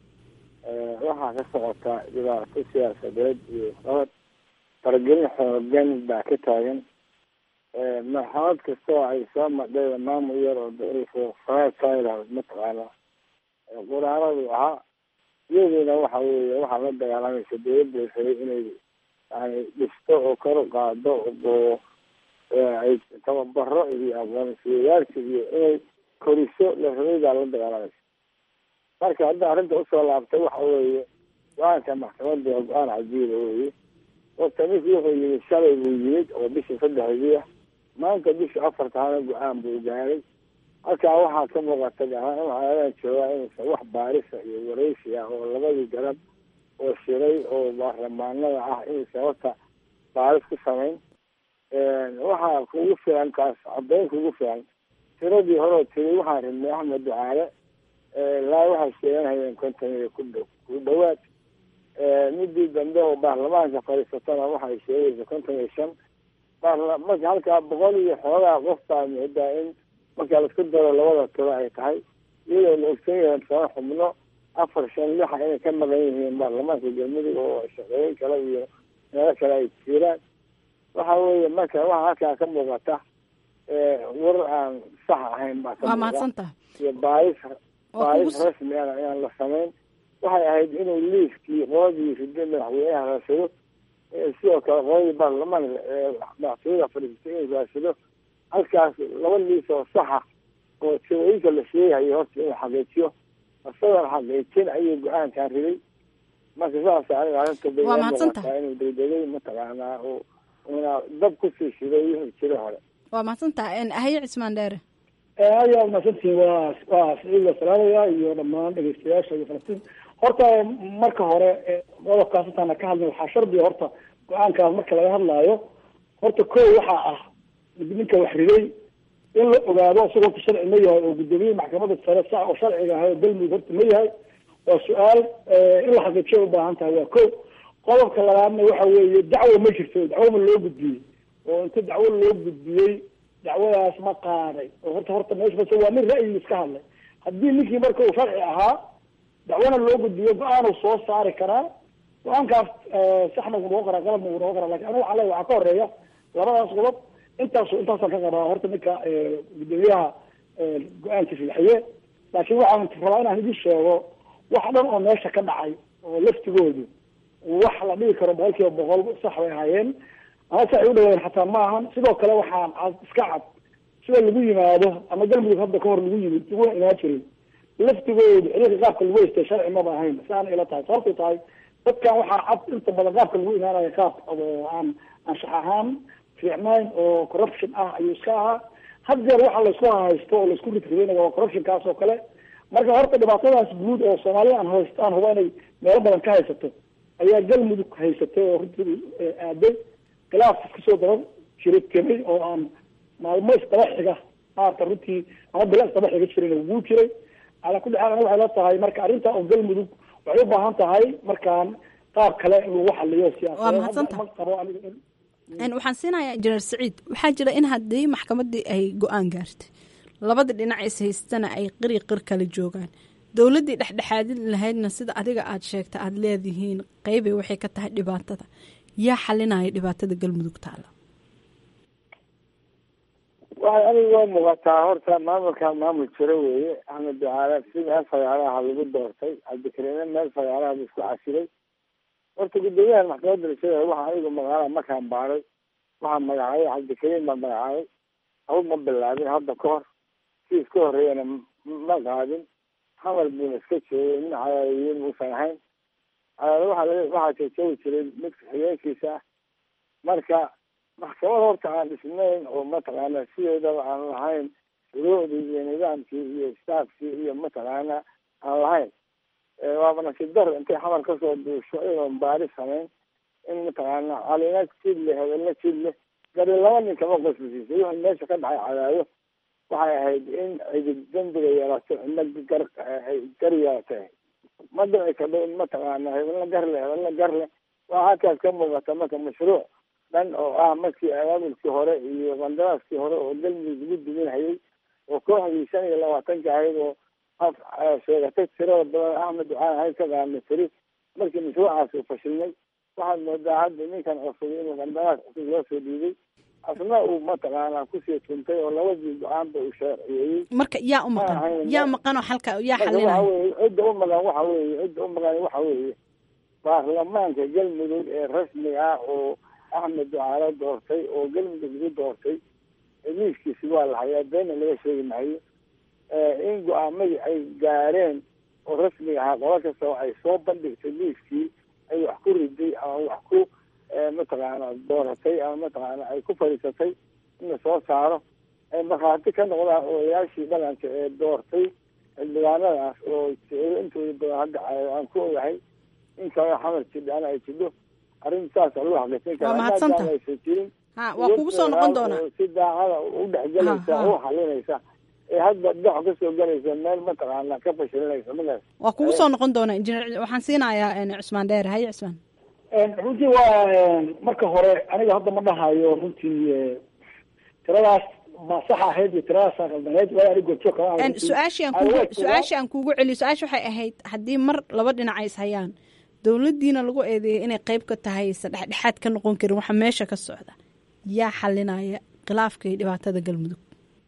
waxaa ka socota dhibaato siyaasadeed iyo qabad faragelin xoogan baa ka taagan marxalad kasta oo ay soo madhay maamul yar oo faratayla mataqaana quraaradu ahaa iyadiina waxa weeye waxaa la dagaalamaysa dawladda rabay inay yani dhisto oo kor u qaado oo ay tababaro iyo aqoonsiyayaasha iyo inay koriso la rabay baa la dagaalamaysa marka hadda arrinta usoo laabtay waxa weeye go-aanka maxkamadda waa go-aan cajiiba weye horta ninkii wuxuu yimid shalay buu yimid oo bishii saddexdii ah maanta bishii afartaana go-aan buu gaaray halkaa waxaa ka muuqata gahaan waxaadan joogaa inuusan wax baarisa iyo waraysi ah oo labadii garab oo shiray oo baarlamaanada ah inuusan horta baaris ku samayn waxaa kugu filan kaas caddayn kugu filan tiradii horeo tiri waxaan rabnay axmed ducaale laa waxay sheeganhayeen konton iyo ku dhow ku dhawaad midii dambe oo baarlamaanka fadhiisatana waxay sheegaysa konton iyo shan baarla marka halkaa boqol iyo xoogaa qof baa moodaa in marka laisku daro labada tiro ay tahay iyadoo la ogsan yahay sano xubno afar shan lixa inay ka maqan yihiin baarlamaanka galmudug oo shaqooyin kale iyo meelo kale ay jiraan waxa weeye marka waxa halkaa ka muuqata warar aan sax ahayn baa ka waa muuqda mahadsantaha iyo baaris Waa baaris kugu- rasmi ah ayaan la samayn waxay ahayd inuu liiskii qoladii rida madaxweynaha raasado eh, sidoo kale qoladii baarlamaanka ee madaxtooyada fadhiisatay inuu raasado halkaas laba liis oo saxa oo tirooyinka la sheegayo horta inuu xaqiijiyo isagoon xaqiijin ayuu go-aankan riday marka saas aniga arrinta bay Waa ila mahadsantahay. muuqataa inuu degdegay mataqaanaa oo una dab kusii shiday wixii jira hore waa mahadsantaha haye cismaan dheere aad yaa mahadsantihiin waa waa siciid la salaamaya iyo dhammaan dhegeystayaasha iyo falastiin horta marka hore eh, qodobkaas intaana ka hadlin waxaa shardiga horta go-aankaas marka laga hadlaayo horta ko waxaa ah ninka wax riday in la ogaado isagoo horta sharci ma yahay oo guddoomiye maxkamadda sare sax oo sharciga ahay oo galmudug horta ma yahay waa su-aal eh, in la xaqiijiyo ubaahan tahay waa ko qodobka labaadna waxa weeye dacwo ma jirto dacwo ma loo gudbiyey oo inta dacwo loo gudbiyey dacwadaas ma qaaday oo horta horta meesha base waa nin ra'yi iska hadlay haddii ninkii marka uu sharci ahaa dacwana loo gudbiyo go-aanuu soo saari karaa go-aankaas eh, saxna wuu noqon karaa qalabna wuu noqon karaa lakin aniga waxaa leeyahay waxaa ka horeeya labadaas qodob intaas intaasaan ka qabaa horta ninka eh, guddoomiyaha eh, go-aankiisa bixiye laakiin waxaan rabaa inaan idin sheego wax dhan oo meesha ka dhacay oo laftigoodu wax la dhigi karo boqol kiiba boqol sax bay ahaayeen ama sax ay u dhaweeyeen xataa ma ahan sidoo kale waxaan cad iska cad sida lagu yimaado ama galmudug hadda kahor lagu yimid laguna imaan jiray laftigoodu xiriirka qaabka lagu haystay sharci maba ahayn saana ila tahay sababtay tahay dadkan waxaa cad inta badan qaabka lagu imaanaya qaab oo aan anshax ahaan fiicnayn oo corruption ah ayuu iska ahaa had jeer waxa laysku haysto oo laisku ridridayna waa corruptionkaas oo kale marka horta dhibaatadaas guud oo soomaalida aan haysto aan huba inay meelo badan ka haysato ayaa galmudug haysatay oo runtii eh, aaday khilaaf kasoo daba jiray kemay oo aan maalmo isdaba xiga maarata runtii ama bila isdaba xiga jirin wuu jiray calaa kulli xaal aniga waxay la tahay marka arrinta oo galmudug waxay u baahan tahay markaan qaab kale in lagu xaliyo Waa siyaasadeed mahadsantahay. Hadda ma qabo aniga in Een, waxaan siinayaa injineer saciid waxaa jira in haddii maxkamaddii ay go-aan gaartay labada dhinac is haystana ay qiri qir kala joogaan dowladdii dhexdhexaadin lahaydna sida adiga aad sheegta aada leedihiin qeybay waxay ka tahay dhibaatada yaa xalinaya dhibaatada galmudug taala waxay aniga waa muuqataa horta maamulka maamul jiro weeye axmed ducaale si meel fagaaraha lagu doortay cabdikariime meel fagaaraha bu isku casilay horta guddoomiyaha maxkamadda rashada waxa anigu magaala markaan baaray waxaa magacaabay cabdikariim baa magacaabay haba ma bilaabin hadda ka hor si iska horreeyana m- ma qaadin xamar buuna iska joogay nin cadaadiyin uusan ahayn cadaadi waxaa laga- waxaa joojoogi jiray midka xigeenkiisa ah marka maxkamad horta aan dhisnayn oo mataqaana sideedaba aan lahayn shuruucdii iyo nidaamkii iyo staafkii iyo mataqaana aan lahayn Eh, waaba nasiib daro intay xamar kasoo duusho iyadoon baari samayn in mataqaana calina jid leh hebelna jid leh gari laba nin kama qoslisiisay wixii meesha ka dhacay cadaado waxay ahayd in cidig dembiga yeelato cidna gar ay gar yeelatay ma dhici kadho in mataqaana hebelna gar leh hebelna gar leh waa halkaas ka muuqata marka mashruuc dhan oo ah markii abaabulkii hore iyo qandaraaskii hore oo galmudug lagu duminhayay oo kooxdii shan iyo labaatanka ahayd oo af sheegatay tirada badan axmed ducaan ahayd ka qaadnay tiri markii mashruucaas uu fashilmay waxaad moodaa hadda ninkan cusub inuu qandaraas cusub loo soo dhiibay asna uu mataqaanaa kusii tuntay oo labadii go-aanba uu sharciyeeyey marka yaa u maqan yaa maqan oo xalka yaa marka waxa xalinaya weeye cidda u maqan waxa weeye cidda u maqan waxa weeye baarlamaanka galmudug ee rasmiga ah oo axmed ducaale doortay oo galmudug lagu doortay liiskiisi waa la hayaa beena laga sheegi maayo in go-aamadii ay gaareen oo rasmiga ahaa qola kasta oo ay soo bandhigtay liiskii ay wax ku riday ama wax ku mataqaana dooratay ama mataqaana ay ku fadhiisatay in la soo saaro ay markhaati ka noqdaan odayaashii dhaqanka ee doortay xildhibaanadaas oo jecelo intooda badan hadda aan ku ogahay in kale xamar jidhaana ay jidho arrin saasa loo xaqiijin Waa karaa mahadsantahay. maadaama aysan jirin ha waa kugu soo noqon doonaa oo si daacada u dhexgelaysa Ha, ha. oo u xalinaysa ee hadda dhex kasoo galaysa meel mataqaana ka fashilinaysa magaas waa kugu soo noqon doonaa injineer waxaan siinayaa een, cusmaan dheer haye cusmaan runtii waa marka hore aniga hadda ma dhahayo runtii eh, tiradaas ma sax ahayd iyo tiradaasa qaldaneed waayo aniga goobjoog kama ahay Een, runtii. su-aashii aan Aan kugu waa su-aashii aan kuugu celiyo su-aasha waxay ahayd haddii mar laba dhinac ay is hayaan dowladdiina lagu eedeeyay inay qayb ka tahay se dhexdhexaad ka noqon karin waxa meesha ka socda yaa xalinaya khilaafka iyo dhibaatada galmudug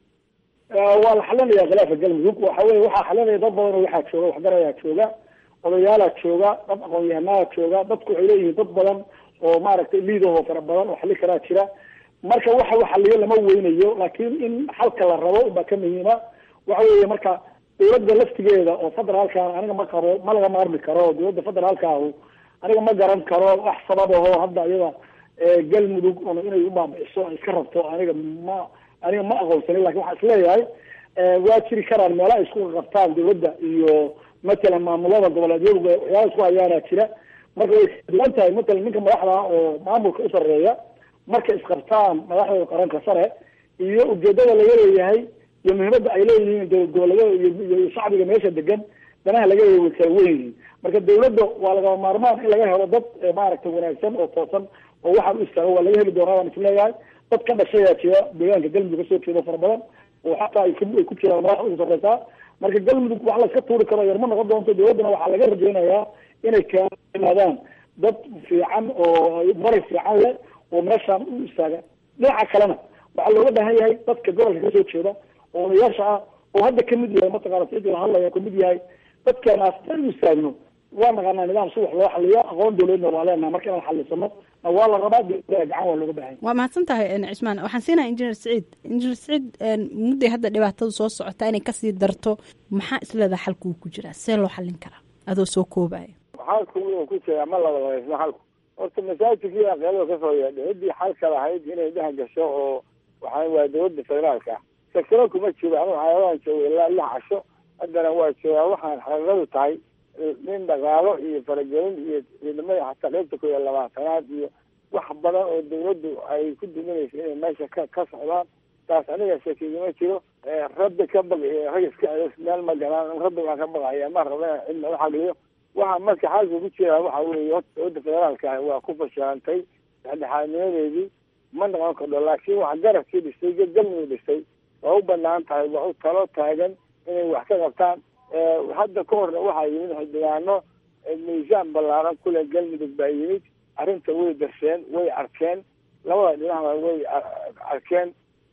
Eh, waa la xalinaya khilaafa galmudug waxa weye waxaa xalinaya dad badan oo waxaa jooga waxgarayaa jooga odayaalaa jooga dad aqoon-yahanaa jooga dadku waxay leeyihiin dad badan oo maaragtay liidahoo fara badan oo xali karaa jira marka waxa uu xaliyo lama weynayo laakiin in xalka la rabo unbaa ka muhiima waxa weeye marka dowladda laftigeeda oo federaalka aniga ma qabo ma laga maarmi karo dowladda federaalka ahu aniga ma garan karo wax sabab ahoo hadda iyada eh, galmudug un inay u baabi'iso ay iska rabto aniga ma aniga ma aqoonsanin lakin waxaan isleeyahay eh, waa jiri karaan meelo ay isku qabtaan dowladda iyo matalan maamulada goboleedyadu waxyaala isku hayaanaa jira marka way kala duwan tahay matalan ninka madaxda ah oo maamulka u sarreeya markay isqabtaan madaxdooda qaranka sare iyo ujeedada laga leeyahay iyo muhiimadda ay leeyihiin dowlad goboleedyada iyo iyo shacbiga meesha degan danaha laga leeyahay way kala weyn yihiin marka dowladda waa lagama maarmaan in laga helo dad eh, maaragtay wanaagsan oo toosan oo waxaan u istaago waa laga heli doonaa waan isleeyahay dad ka dhashayaa jira deegaanka galmudug kasoo jeedo fara badan oo xataa ay ku- ay ku jiraan madaxa ugu sarreysaa marka galmudug wax layska tuuri karo yar ma noqon doonto dowladdana waxaa laga rajaynayaa inay kaimaadaan dad fiican oo maray fiican leh oo meeshaan u istaaga dhinaca kalena waxaa looga baahan yahay dadka gobolka kasoo jeeda oo odayaasha ah oo hadda kamid yahay mataqaana sidii la hadlaya kamid yahay dadkeenaas dan u istaagno waa naqaanaa nidaam si wax loo xaliyo aqoon dowladna waa leenaha marka inaan xalisano na waa la rabaa dowladda gacan waa looga baahan yahay waa mahadsan tahay een, cismaan waxaan siinayaa injineer siciid injineer siciid een, mudday hadda dhibaatadu soo socota inay kasii darto maxaa isleedaha xalkuu ku jiraa see loo xallin karaa adoo soo koobaya xalku wuxuu ku jiraa ma laba labaysno xalku horta masaajidkii aqeelada kasoo yeedhay ciddii xalka lahayd inay dhex gasho oo waxaa waa dowladda federaalka ah sakano kuma jiro anu xayawaan jooga ilaa lix casho haddana waa joogaa waxaan xaqiiqadu tahay nin dhaqaalo iyo faragelin iyo ciidamada xataa qaybta ku iyo labaatanaad iyo wax badan oo dowladdu ay ku duminayso inay meesha ka ka socdaan taas aniga shakigama jiro rabbi ka baq iyo rag iska celis meel ma galaan rabbi baan ka baqaya ma raba inaan cidna u xagliyo waxa marka xaalka ku jira waxa weeye horta dowladda federaalka ah waa ku fashilantay dhexdhexaadnimadeedii ma noqon kardho laakiin wax garabkii dhistay galmudug dhistay waa u banaan tahay waa u talo taagan inay wax ka qabtaan hadda ka horna waxaa yimid xildhibaano miisaan ballaaran kule galmudug baa yimid arrinta way darseen way arkeen labada dhinacba way arkeen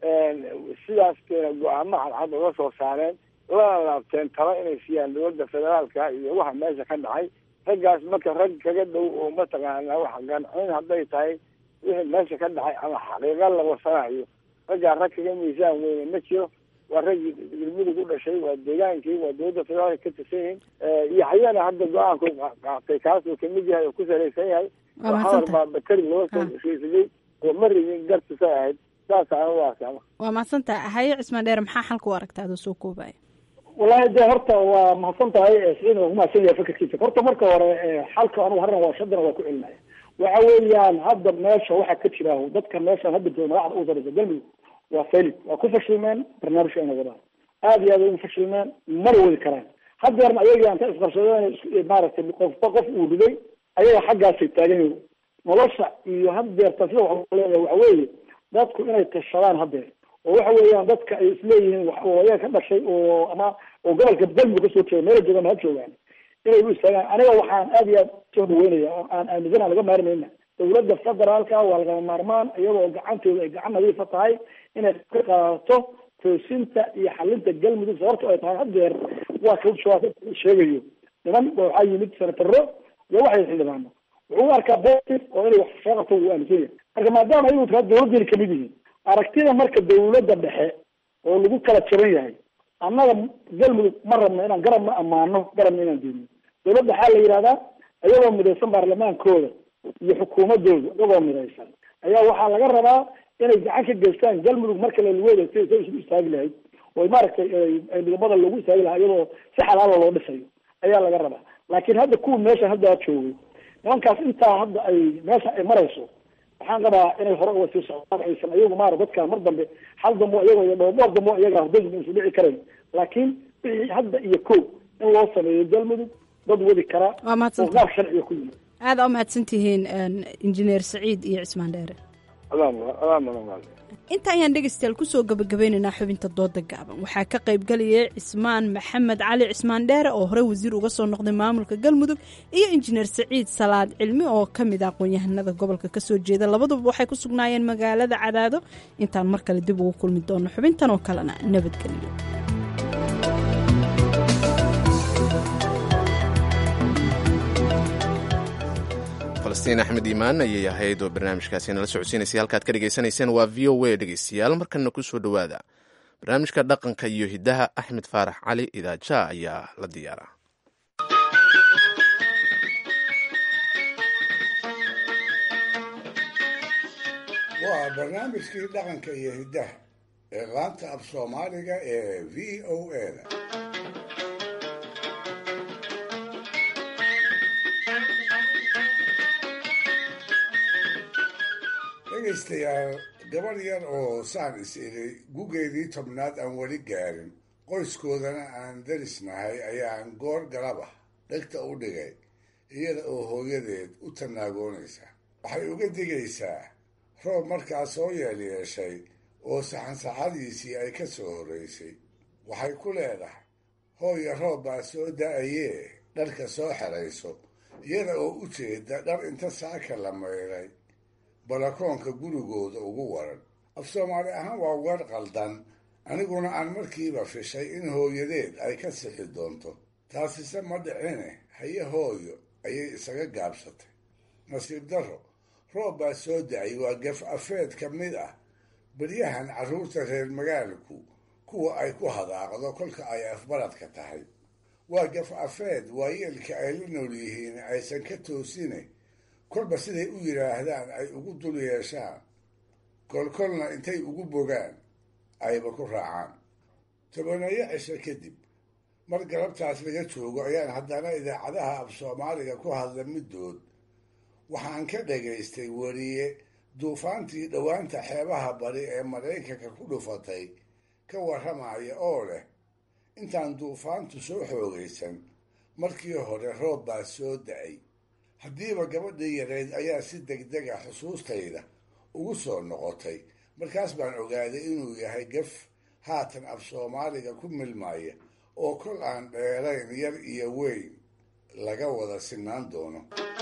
sidaas keena go-aamo cadcad uga soo saareen lana laabteen talo inay siiyaan dowladda federaalka iyo waxa meesha ka dhacay raggaas marka rag kaga dhow oo mataqaana wax gancin hadday tahay wixii meesha ka dhacay ama xaqiiqa la wasanayo raggaa rag kaga miisaan weyne ma jiro waa raggii galmudug u dhashay waa deegaankii waa dowladda federaalka ka tirsan yihiin yaxyana hadda go-aanku qaatay kaas uu kamid yahay oo ku salaysan yahay Waa oo mahadsan xawar baa bateri loo soo heshiisadey oo ma rabin gartisay ahayd saas aan u arkama waa mahadsan tahay haye cismaan dheer maxaa xalka u aragta adoo soo koobaya wallahi de horta waa mahadsan tahay siciidna waa kumahadsan yahay fakarkiisa horta marka hore xalka anugu harran waa shadana waa ku celinaya waxa weeyaan hadda meesha waxaa ka jira dadka meeshan hadda jooga madaxda ugu sareysa galmudug waa failid waa ku fashilmeen barnaamijka inay wadaan aad iyo aad ay ugu fashilmeen mana wadi karaan haddeerna ayaga anta isqabsadeen maaragtay qofba qof uu riday ayaga xaggaasay taagan yihiin nolosha iyo haddeerta sida wax leeyahay waxa weeye dadku inay tashadaan haddeer oo waxa weeyaan dadka ay isleeyihiin wax oo ayaga ka dhashay oo ama oo gobolka galmudug kasoo jeeda meela joogaan ha joogaan inay u istaagaan aniga waxaan aad iyo aad soo dhaweynaya oo aan aaminsana laga maarmayna dawladda federaalka waa lagama maarmaan iyadoo gacantooda ay gacan nadiifa tahay inay ka qaadato toosinta iyo xalinta galmudug sababto ay tahay haddeer waa ka sheegayo niman waxaa yimid senataro iyo waxay xildhibaano wuxuu u arkaa positive oo inay wax soo qabto wuu aaminsan yahay marka maadaama ayagu taa dawladdeena kamid yihiin aragtida marka dawladda dhexe oo lagu kala jaban yahay annaga galmudug ma rabno inaan garabna ammaano garabna inaan diidno dawladda waxaa la yidhahdaa iyagoo midaysan baarlamaankooda iyo xukuumadooda iyagoo midaysan ayaa waxaa laga rabaa inay gacan ka geystaan galmudug marka laluweeda si say isugu istaagi lahayd oo maaragtay ay midabada loogu istaagi lahaa iyadoo si xalaala loo dhisayo ayaa laga rabaa laakiin hadda kuwa meesha hadda joogay nimankaas intaa hadda ay meesha ay marayso waxaan qabaa inay hore uga sii socdaan aysan iyagu maara dadka mar dambe hal dambo iyago iyo dhowr dhowr dambo iyaga hordadin isu dhici karayn laakiin wixii hadda iyo ko in loo sameeyo galmudug dad wadi kara waa mahadsan oo qaab sharciga ku yimid aada u mahadsan tihiin injineer saciid iyo cismaan dheere inta ayaan dhegeystayaal kusoo gabagabeynaynaa xubinta dooda gaaban waxaa ka qaybgalayay cismaan maxamed cali cismaan dheere oo hore wasiir uga soo noqday maamulka galmudug iyo injineer saciid salaad cilmi oo ka mid ah aqoon-yahanada gobolka kasoo jeeda labaduba waxay ku sugnaayeen magaalada cadaado intaan mar kale dib ugu kulmi doono xubintan oo kalena nabadgelyo falastiin axmed iimaan ayay ahayd oo barnaamijkaasi nala socodsiinaysay halkaad ka dhegaysanayseen waa v o a dhegeystayaal markana ku soo dhowaada barnaamijka dhaqanka iyo hiddaha axmed faarax cali idaaja ayaa la diyaaraa waa barnaamijkii dhaqanka iyo hiddaha ee laanta af soomaaliga ee v o a da dhegaystayaal gabadh yar oo saan is iri gugeedii tobnaad aan weli gaarin qoyskoodana aan darisnahay ayaan goor galab ah dhegta u dhigay iyada oo hooyadeed u tannaagoonaysa waxay uga digaysaa roob markaa soo yeelyeeshay oo saxansaxadiisii ay ka soo horraysay waxay ku leedahay hooya roob baa soo da-ayee dharka soo xerayso iyada oo u jeeda dhar inta saaka la maydhay balakoonka gurigooda ugu waran af soomaali ahaan waa weer qaldan aniguna aan markiiba fishay in hooyadeed ay ka sixi doonto taasise ma dhicine haye hooyo ayay isaga gaabsatay nasiib darro roob baa soo da-ay waa gaf afeed ka mid ah beryahan carruurta reer magaalku kuwa ay ku hadaaqdo kolka ay afbaradka tahay waa gaf afeed waayeelka ay la nool yihiin aysan ka toosine kolba siday u yidhaahdaan ay ugu dul yeeshaan kolkolna intay ugu bogaan ayba ku raacaan tobaneeyo cisho kadib mar galabtaas laga joogo ayaan haddana idaacadaha af soomaaliga ku hadla middood waxaan ka dhagaystay weriye duufaantii dhowaanta xeebaha bari ee maraykanka ku dhufatay ka warramaya oo leh intaan duufaantu soo xoogaysan markii hore roob baa soo da-ay haddiiba gabadhii yareyd ayaa si degdeg a xusuustayda ugu soo noqotay markaas baan ogaaday inuu yahay gaf haatan af soomaaliga ku milmaya oo kol aan dheerayn yar iyo weyn laga wada sinaan doono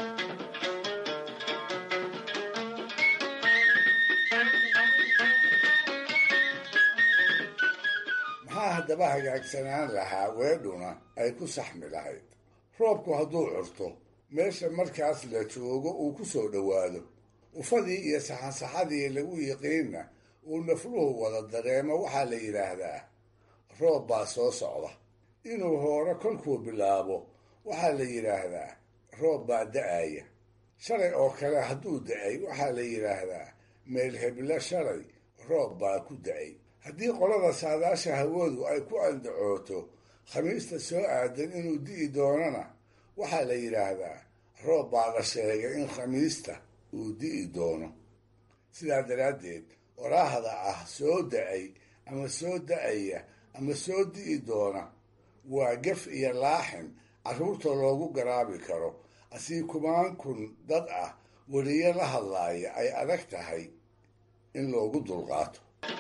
maxaa haddaba hagaagsanaan lahaa weedhuna ay ku saxmi lahayd roobku hadduu curto meesha markaas la joogo uu ku soo dhowaado ufadii iyo saxansaxadii lagu yiqiinna uu nafluhu wada dareemo waxaa la yidhaahdaa roob baa soo socda inuu hoore kolkuu bilaabo waxaa la yidhaahdaa roob baa da-aya shalay oo kale hadduu da-ay waxaa la yidhaahdaa meel heblo shalay roob baa ku da-ay haddii qolada saadaasha hawadu ay ku andacooto khamiista soo aadan inuu di'i doonana waxaa la yidhaahdaa roob baa la sheegay in khamiista uu di'i doono sidaa daraaddeed waraahda ah soo da-ay ama soo da-aya ama soo di'i doona waa gef iyo laaxin carruurta loogu garaabi karo asii kumaan kun dad ah weliyo la hadlaaya ay adag tahay in loogu dulqaato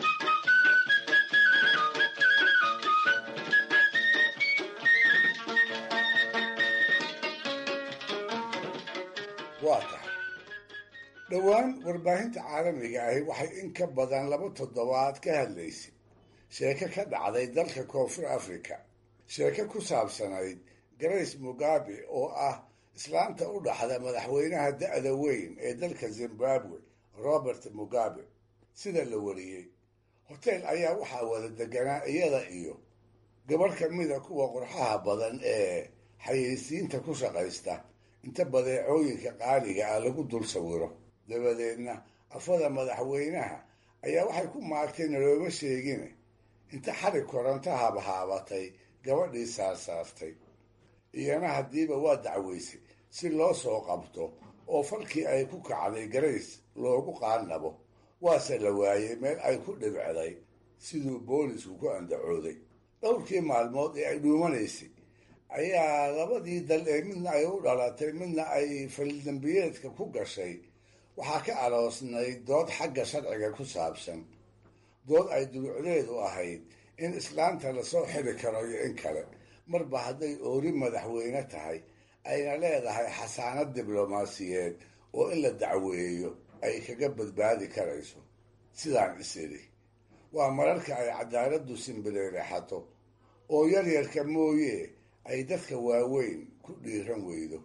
waa tahay dhowaan warbaahinta caalamiga ahi waxay in ka badan laba toddobaad ka hadlaysay sheeko ka dhacday dalka koonfur africa sheeko ku saabsanayd grace mugabe oo ah islaanta u dhaxda madaxweynaha da-da weyn ee dalka zimbabwe robert mugabe sida la wariyey hoteel ayaa waxaa wada deganaa iyada iyo gabarh ka mida kuwa qurxaha badan ee xayeysiinta ku shaqaysta inta badeecooyinka qaaliga ah lagu dul sawiro dabadeedna afada madaxweynaha ayaa waxay ku maagtay nalooma sheegine inta xarig koronto habhaabatay gabadhii saarsaartay iyana haddiiba waa dacweysay si loo soo qabto oo falkii ay ku kacday garays loogu qaannabo waase la waayey meel ay ku dhibcday siduu boolisku ku andacooday dhowrkii maalmood ee ay dhuumanaysay ayaa labadii dal ee midna ay u dhalatay midna ay faldambiyeedka ku gashay waxaa ka aloosnayd dood xagga sharciga ku saabsan dood ay dulucdeedu ahayd in islaanta lasoo xiri karo iyo in kale marba hadday oori madaxweyne tahay ayna leedahay xasaanad diblomaasiyeed oo in la dacweeyo ay kaga badbaadi karayso sidaan is idhi waa mararka ay cadaaladdu simbireerexato oo yaryarka mooye ay dadka waaweyn ku dhiiran weydo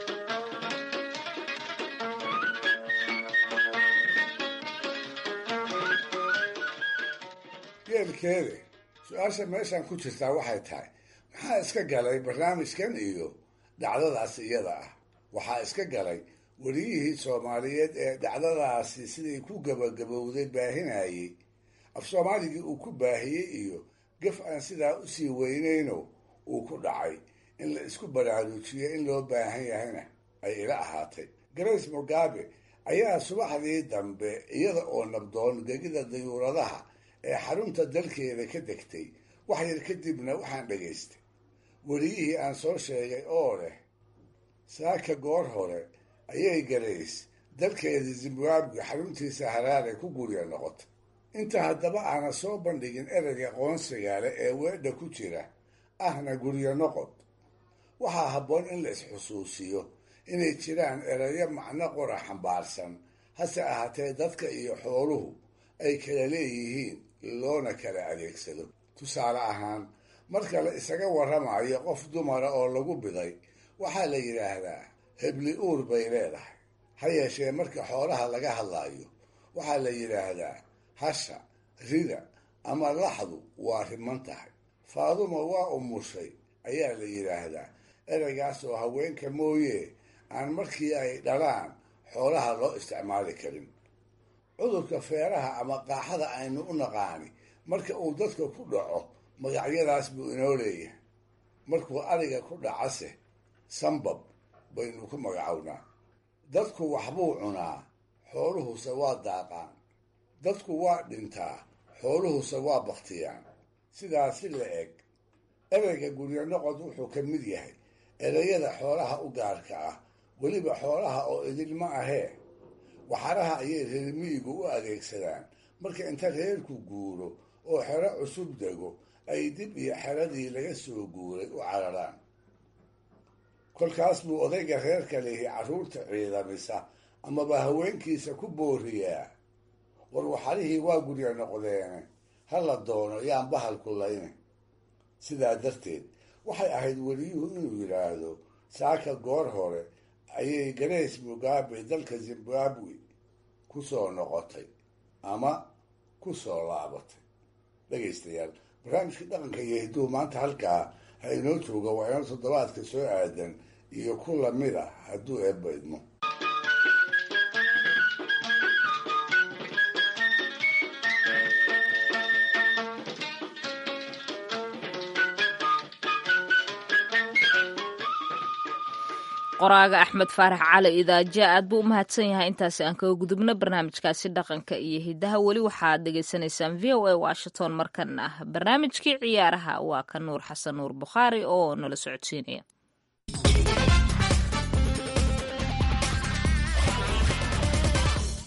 geelkeede su-aasha meeshan ku jirtaa waxay tahay maxaa iska galay barnaamijkan iyo dhacdadaas iyada ah waxaa iska galay weliyihii soomaaliyeed ee dhacdadaasi siday ku gabagabowday baahinayey af soomaaligii uu ku baahiyey iyo gaf aan sidaa usii weynayno uu ku dhacay in la isku baraarujiyo in loo baahan yahayna ay ila ahaatay grace mugabe ayaa subaxdii dambe iyada oo nabdoon gegida dayuuradaha ee xarunta dalkeeda ka degtay wax yar kadibna waxaan dhagaystay weliyihii aan soo sheegay oo leh saaka goor hore ayay garays dalkeeda zimbabwe xaruntiisa haraare ku gurya noqotay inta haddaba aana soo bandhigin ereyga qoonsigaale ee weedha ku jira ahna guryo noqod waxaa habboon in la isxusuusiyo inay jiraan erayo macno qora xambaarsan hase ahaatee dadka iyo xooluhu ay kala leeyihiin loona kala adeegsado tusaale ahaan marka la isaga warramayo qof dumara oo lagu biday waxaa la yidhaahdaa hebli uur bay leedahay ha yeeshee marka xoolaha laga hadlaayo waxaa la yidhaahdaa hasha rida ama laxdu waa riman tahay faaduma waa umushay ayaa la yidhaahdaa ereygaas oo haweenka mooye aan markii ay dhalaan xoolaha loo isticmaali karin cudurka feeraha ama qaaxada aynu u naqaani marka uu dadka ku dhaco magacyadaas buu inoo leeyahay markuu ariga ku dhacase sambab baynu ku magacownaa dadku waxbuu cunaa xooluhuse waa daaqaan dadku waa dhintaa xooluhuse waa baktiyaan sidaasi la eg ereyga guryo noqod wuxuu ka mid yahay ereyada xoolaha u gaarka ah weliba xoolaha oo idilma ahee waxaraha ayay reermiyigu u adeegsadaan marka inta reerku guuro oo xero cusub dego ay dib iyo xeradii laga soo guuray u cararaan kolkaas buu odayga reerka lihi carruurta ciidamisa amaba haweenkiisa ku booriyaa war waxarihii waa gurya noqdeene ha la doono yaan bahalku layne sidaa darteed waxay ahayd weliyuhu inuu yidhaahdo saaka goor hore ayay grace mugabe dalka zimbabwe ku soo noqotay ama ku soo laabatay dhegaystayaal barnaamijkii dhaqanka iyo hidduu maanta halkaa ha inoo jooga waa inoo toddobaadka soo aadan iyo ku lamid ah hadduu eebba idmo qoraaga axmed faarax cali idaaja aad buu u mahadsan yahay intaasi aan kaga gudubno barnaamijkaasi dhaqanka iyo hidaha weli waxaad dhegaysanaysaan v o a washington markan ah barnaamijkii ciyaaraha waa ka nuur xasan nuur bukhaari oo nala socodsiinaya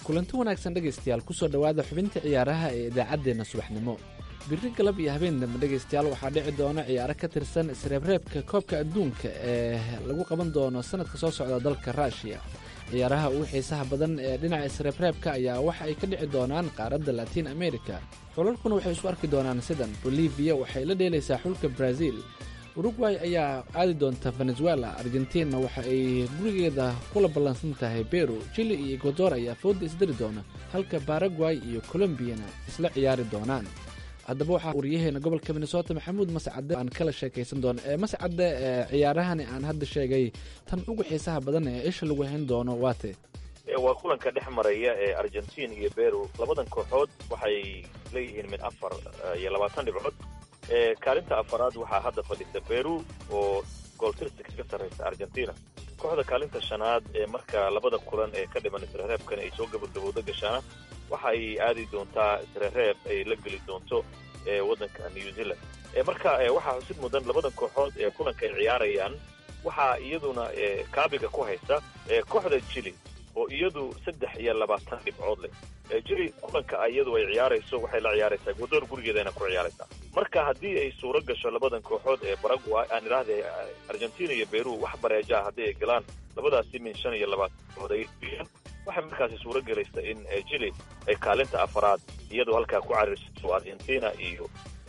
kulanti wanaagsan dhegaystayaal kusoo dhowaada xubinta ciyaaraha ee idaacaddeenna subaxnimo biri galab iyo habeen dambe dhegaystayaal waxaa dhici doona ciyaaro ka tirsan isreebreebka koobka adduunka ee lagu qaban doono sanadka soo socda dalka ruushiya ciyaaraha ugu xiisaha badan ee dhinaca isreebreebka ayaa waxa ay ka dhici doonaan qaaradda latiin america xulalkuna waxay isu arki doonaan sidan bolivia waxay la dheelaysaa xulka brazil uruguay ayaa aadi doonta venezuela argentina waxa ay gurigeeda kula ballansan tahay beru chili iyo ecuador ayaa fooda isdari doona halka baraguay iyo colombiyana isla ciyaari doonaan haddaba waxaa wariyaheena gobolka minnesota maxamuud mascade aan kala sheekaysan doono ee mascade ee ciyaarahani aan hadda sheegay tan ugu xiisaha badan ee isha lagu hayn doono waate waa kulanka dhex maraya ee argentin iyo beru labadan kooxood waxay leeyihiin mid afar iyo labaatan dhibcood kaalinta afaraad waxaa hadda fadhisa beru oo gooltirsi kaga sarraysa argentina kooxda kaalinta shanaad ee marka labada kulan ee ka dhiman isreereebkan ay soo gabagabowda gashaana waxa ay aadi doontaa isreereeb ay la geli doonto waddanka new zealand marka waxaa xusid mudan labadan kooxood ee kulanka ay ciyaarayaan waxaa iyaduna kaabiga ku haysa kooxda jili oo iyadu saddex iyo labaatan dhibcood leh jili kulanka iyadu ay ciyaarayso waxay la ciyaaraysaa ecuador gurigeedana ku ciyaaraysaa marka haddii ay suuro gasho labadan kooxood ee baraguay aan idhaahday argentina iyo beru wax bareeja ah haddii ay galaan labadaasi min shan iyo labaatan dhibcood ay biyaan waxay markaasi suuro gelaysa in jili ay kaalinta afaraad iyadoo halkaa ku cariirsato argentina iyo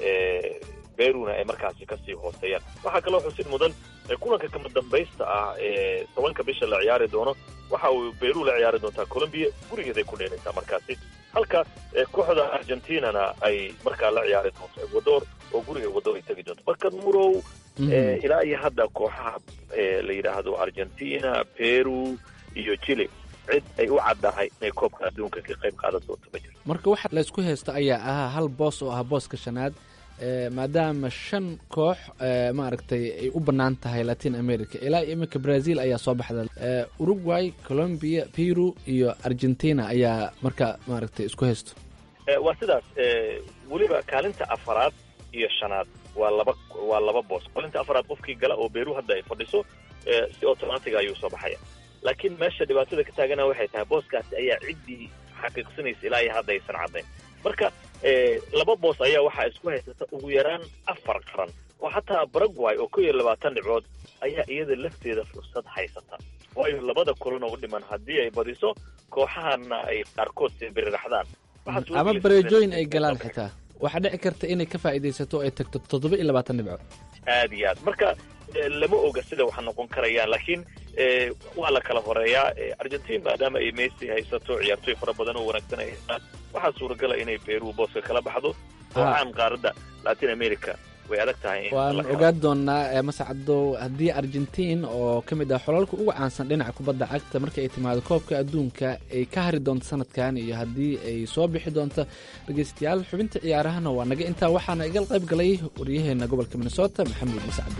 beruna ay markaasi kasii hooseeyaan waxaa kaloo xusid mudan kulanka kama dambaysta ah ee tobanka bisha la ciyaari doono waxa uu beru la ciyaari doontaa colombia gurigeeday ku dheelaysaa markaasi halka kooxda argentinana ay markaa la ciyaari doonto ecuador oo guriga ecuador ay tegi doonto marka murow ilaa iyo hadda kooxaha la yidhaahdo argentina peru iyo chile cid ay u caddahay inay koobka adduunka ka qayb qaadan doonto ma jirto marka waxa laysku haysto ayaa ahaa hal boos oo ah booska shanaad maadaama shan koox maaragtay ay u bannaan tahay latin america ilaa iminka brazil ayaa soo baxda uruguay colombia peru iyo argentina ayaa marka maaragtay isku haysto waa sidaas weliba kaalinta afaraad iyo shanaad waa laba waa laba boos kaalinta afaraad qofkii gala oo beru hadda ay fadhiso si automatic ayuu soo baxaya laakiin meesha dhibaatada ka taagana waxay tahay booskaasi ayaa ciddii xaqiiqsanaysa ilaa iyo hadda aysan caddayn marka laba boos ayaa waxaa isku haysata ugu yaraan afar qaran oo xataa baraguay oo kow iyo labaatan dhibcood ayaa iyada lafteeda fursad haysata waayo labada kulan oo dhiman haddii ay badiso kooxahana ay qaarkood sibiriraxdaan ama bareejooyin ay galaan xitaa waxaa dhici karta inay ka faa'iidaysato ay tagto toddoba iyo labaatan dhibcood aad iyo aad marka lama oga sida wax noqon karayaan laakiin waa la kala horeeyaa argentin maadaama ay messi haysato ciyaartooy fara badan oo wanaagsan ay haystaan waxaa suuragala inay beru booska kala baxdo oo caan qaaradda latin america way adag tahay waan ogaan doonaa mascado haddii argentin oo ka mid ah xolalka uga caansan dhinaca kubadda cagta marka ay timaado koobka adduunka ay ka hari doonto sanadkan iyo haddii ay soo bixi doonto dhegeystayaal xubinta ciyaarahana waa naga intaa waxaana iga qayb galay waryaheena gobolka minnesota maxamuud mascado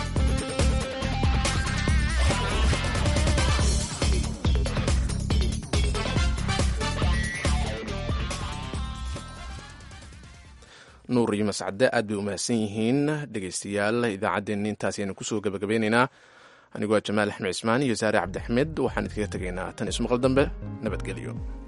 nuur iyo mascade aad bay u mahadsan yihiin dhegeystayaal idaacaddeenna intaas ayaynu kusoo gabagabeynaynaa anigoo jamaal axmed cismaan iyo saare cabdixmed waxaan idkaga tegaynaa tan ismaqal dambe nabadgelyo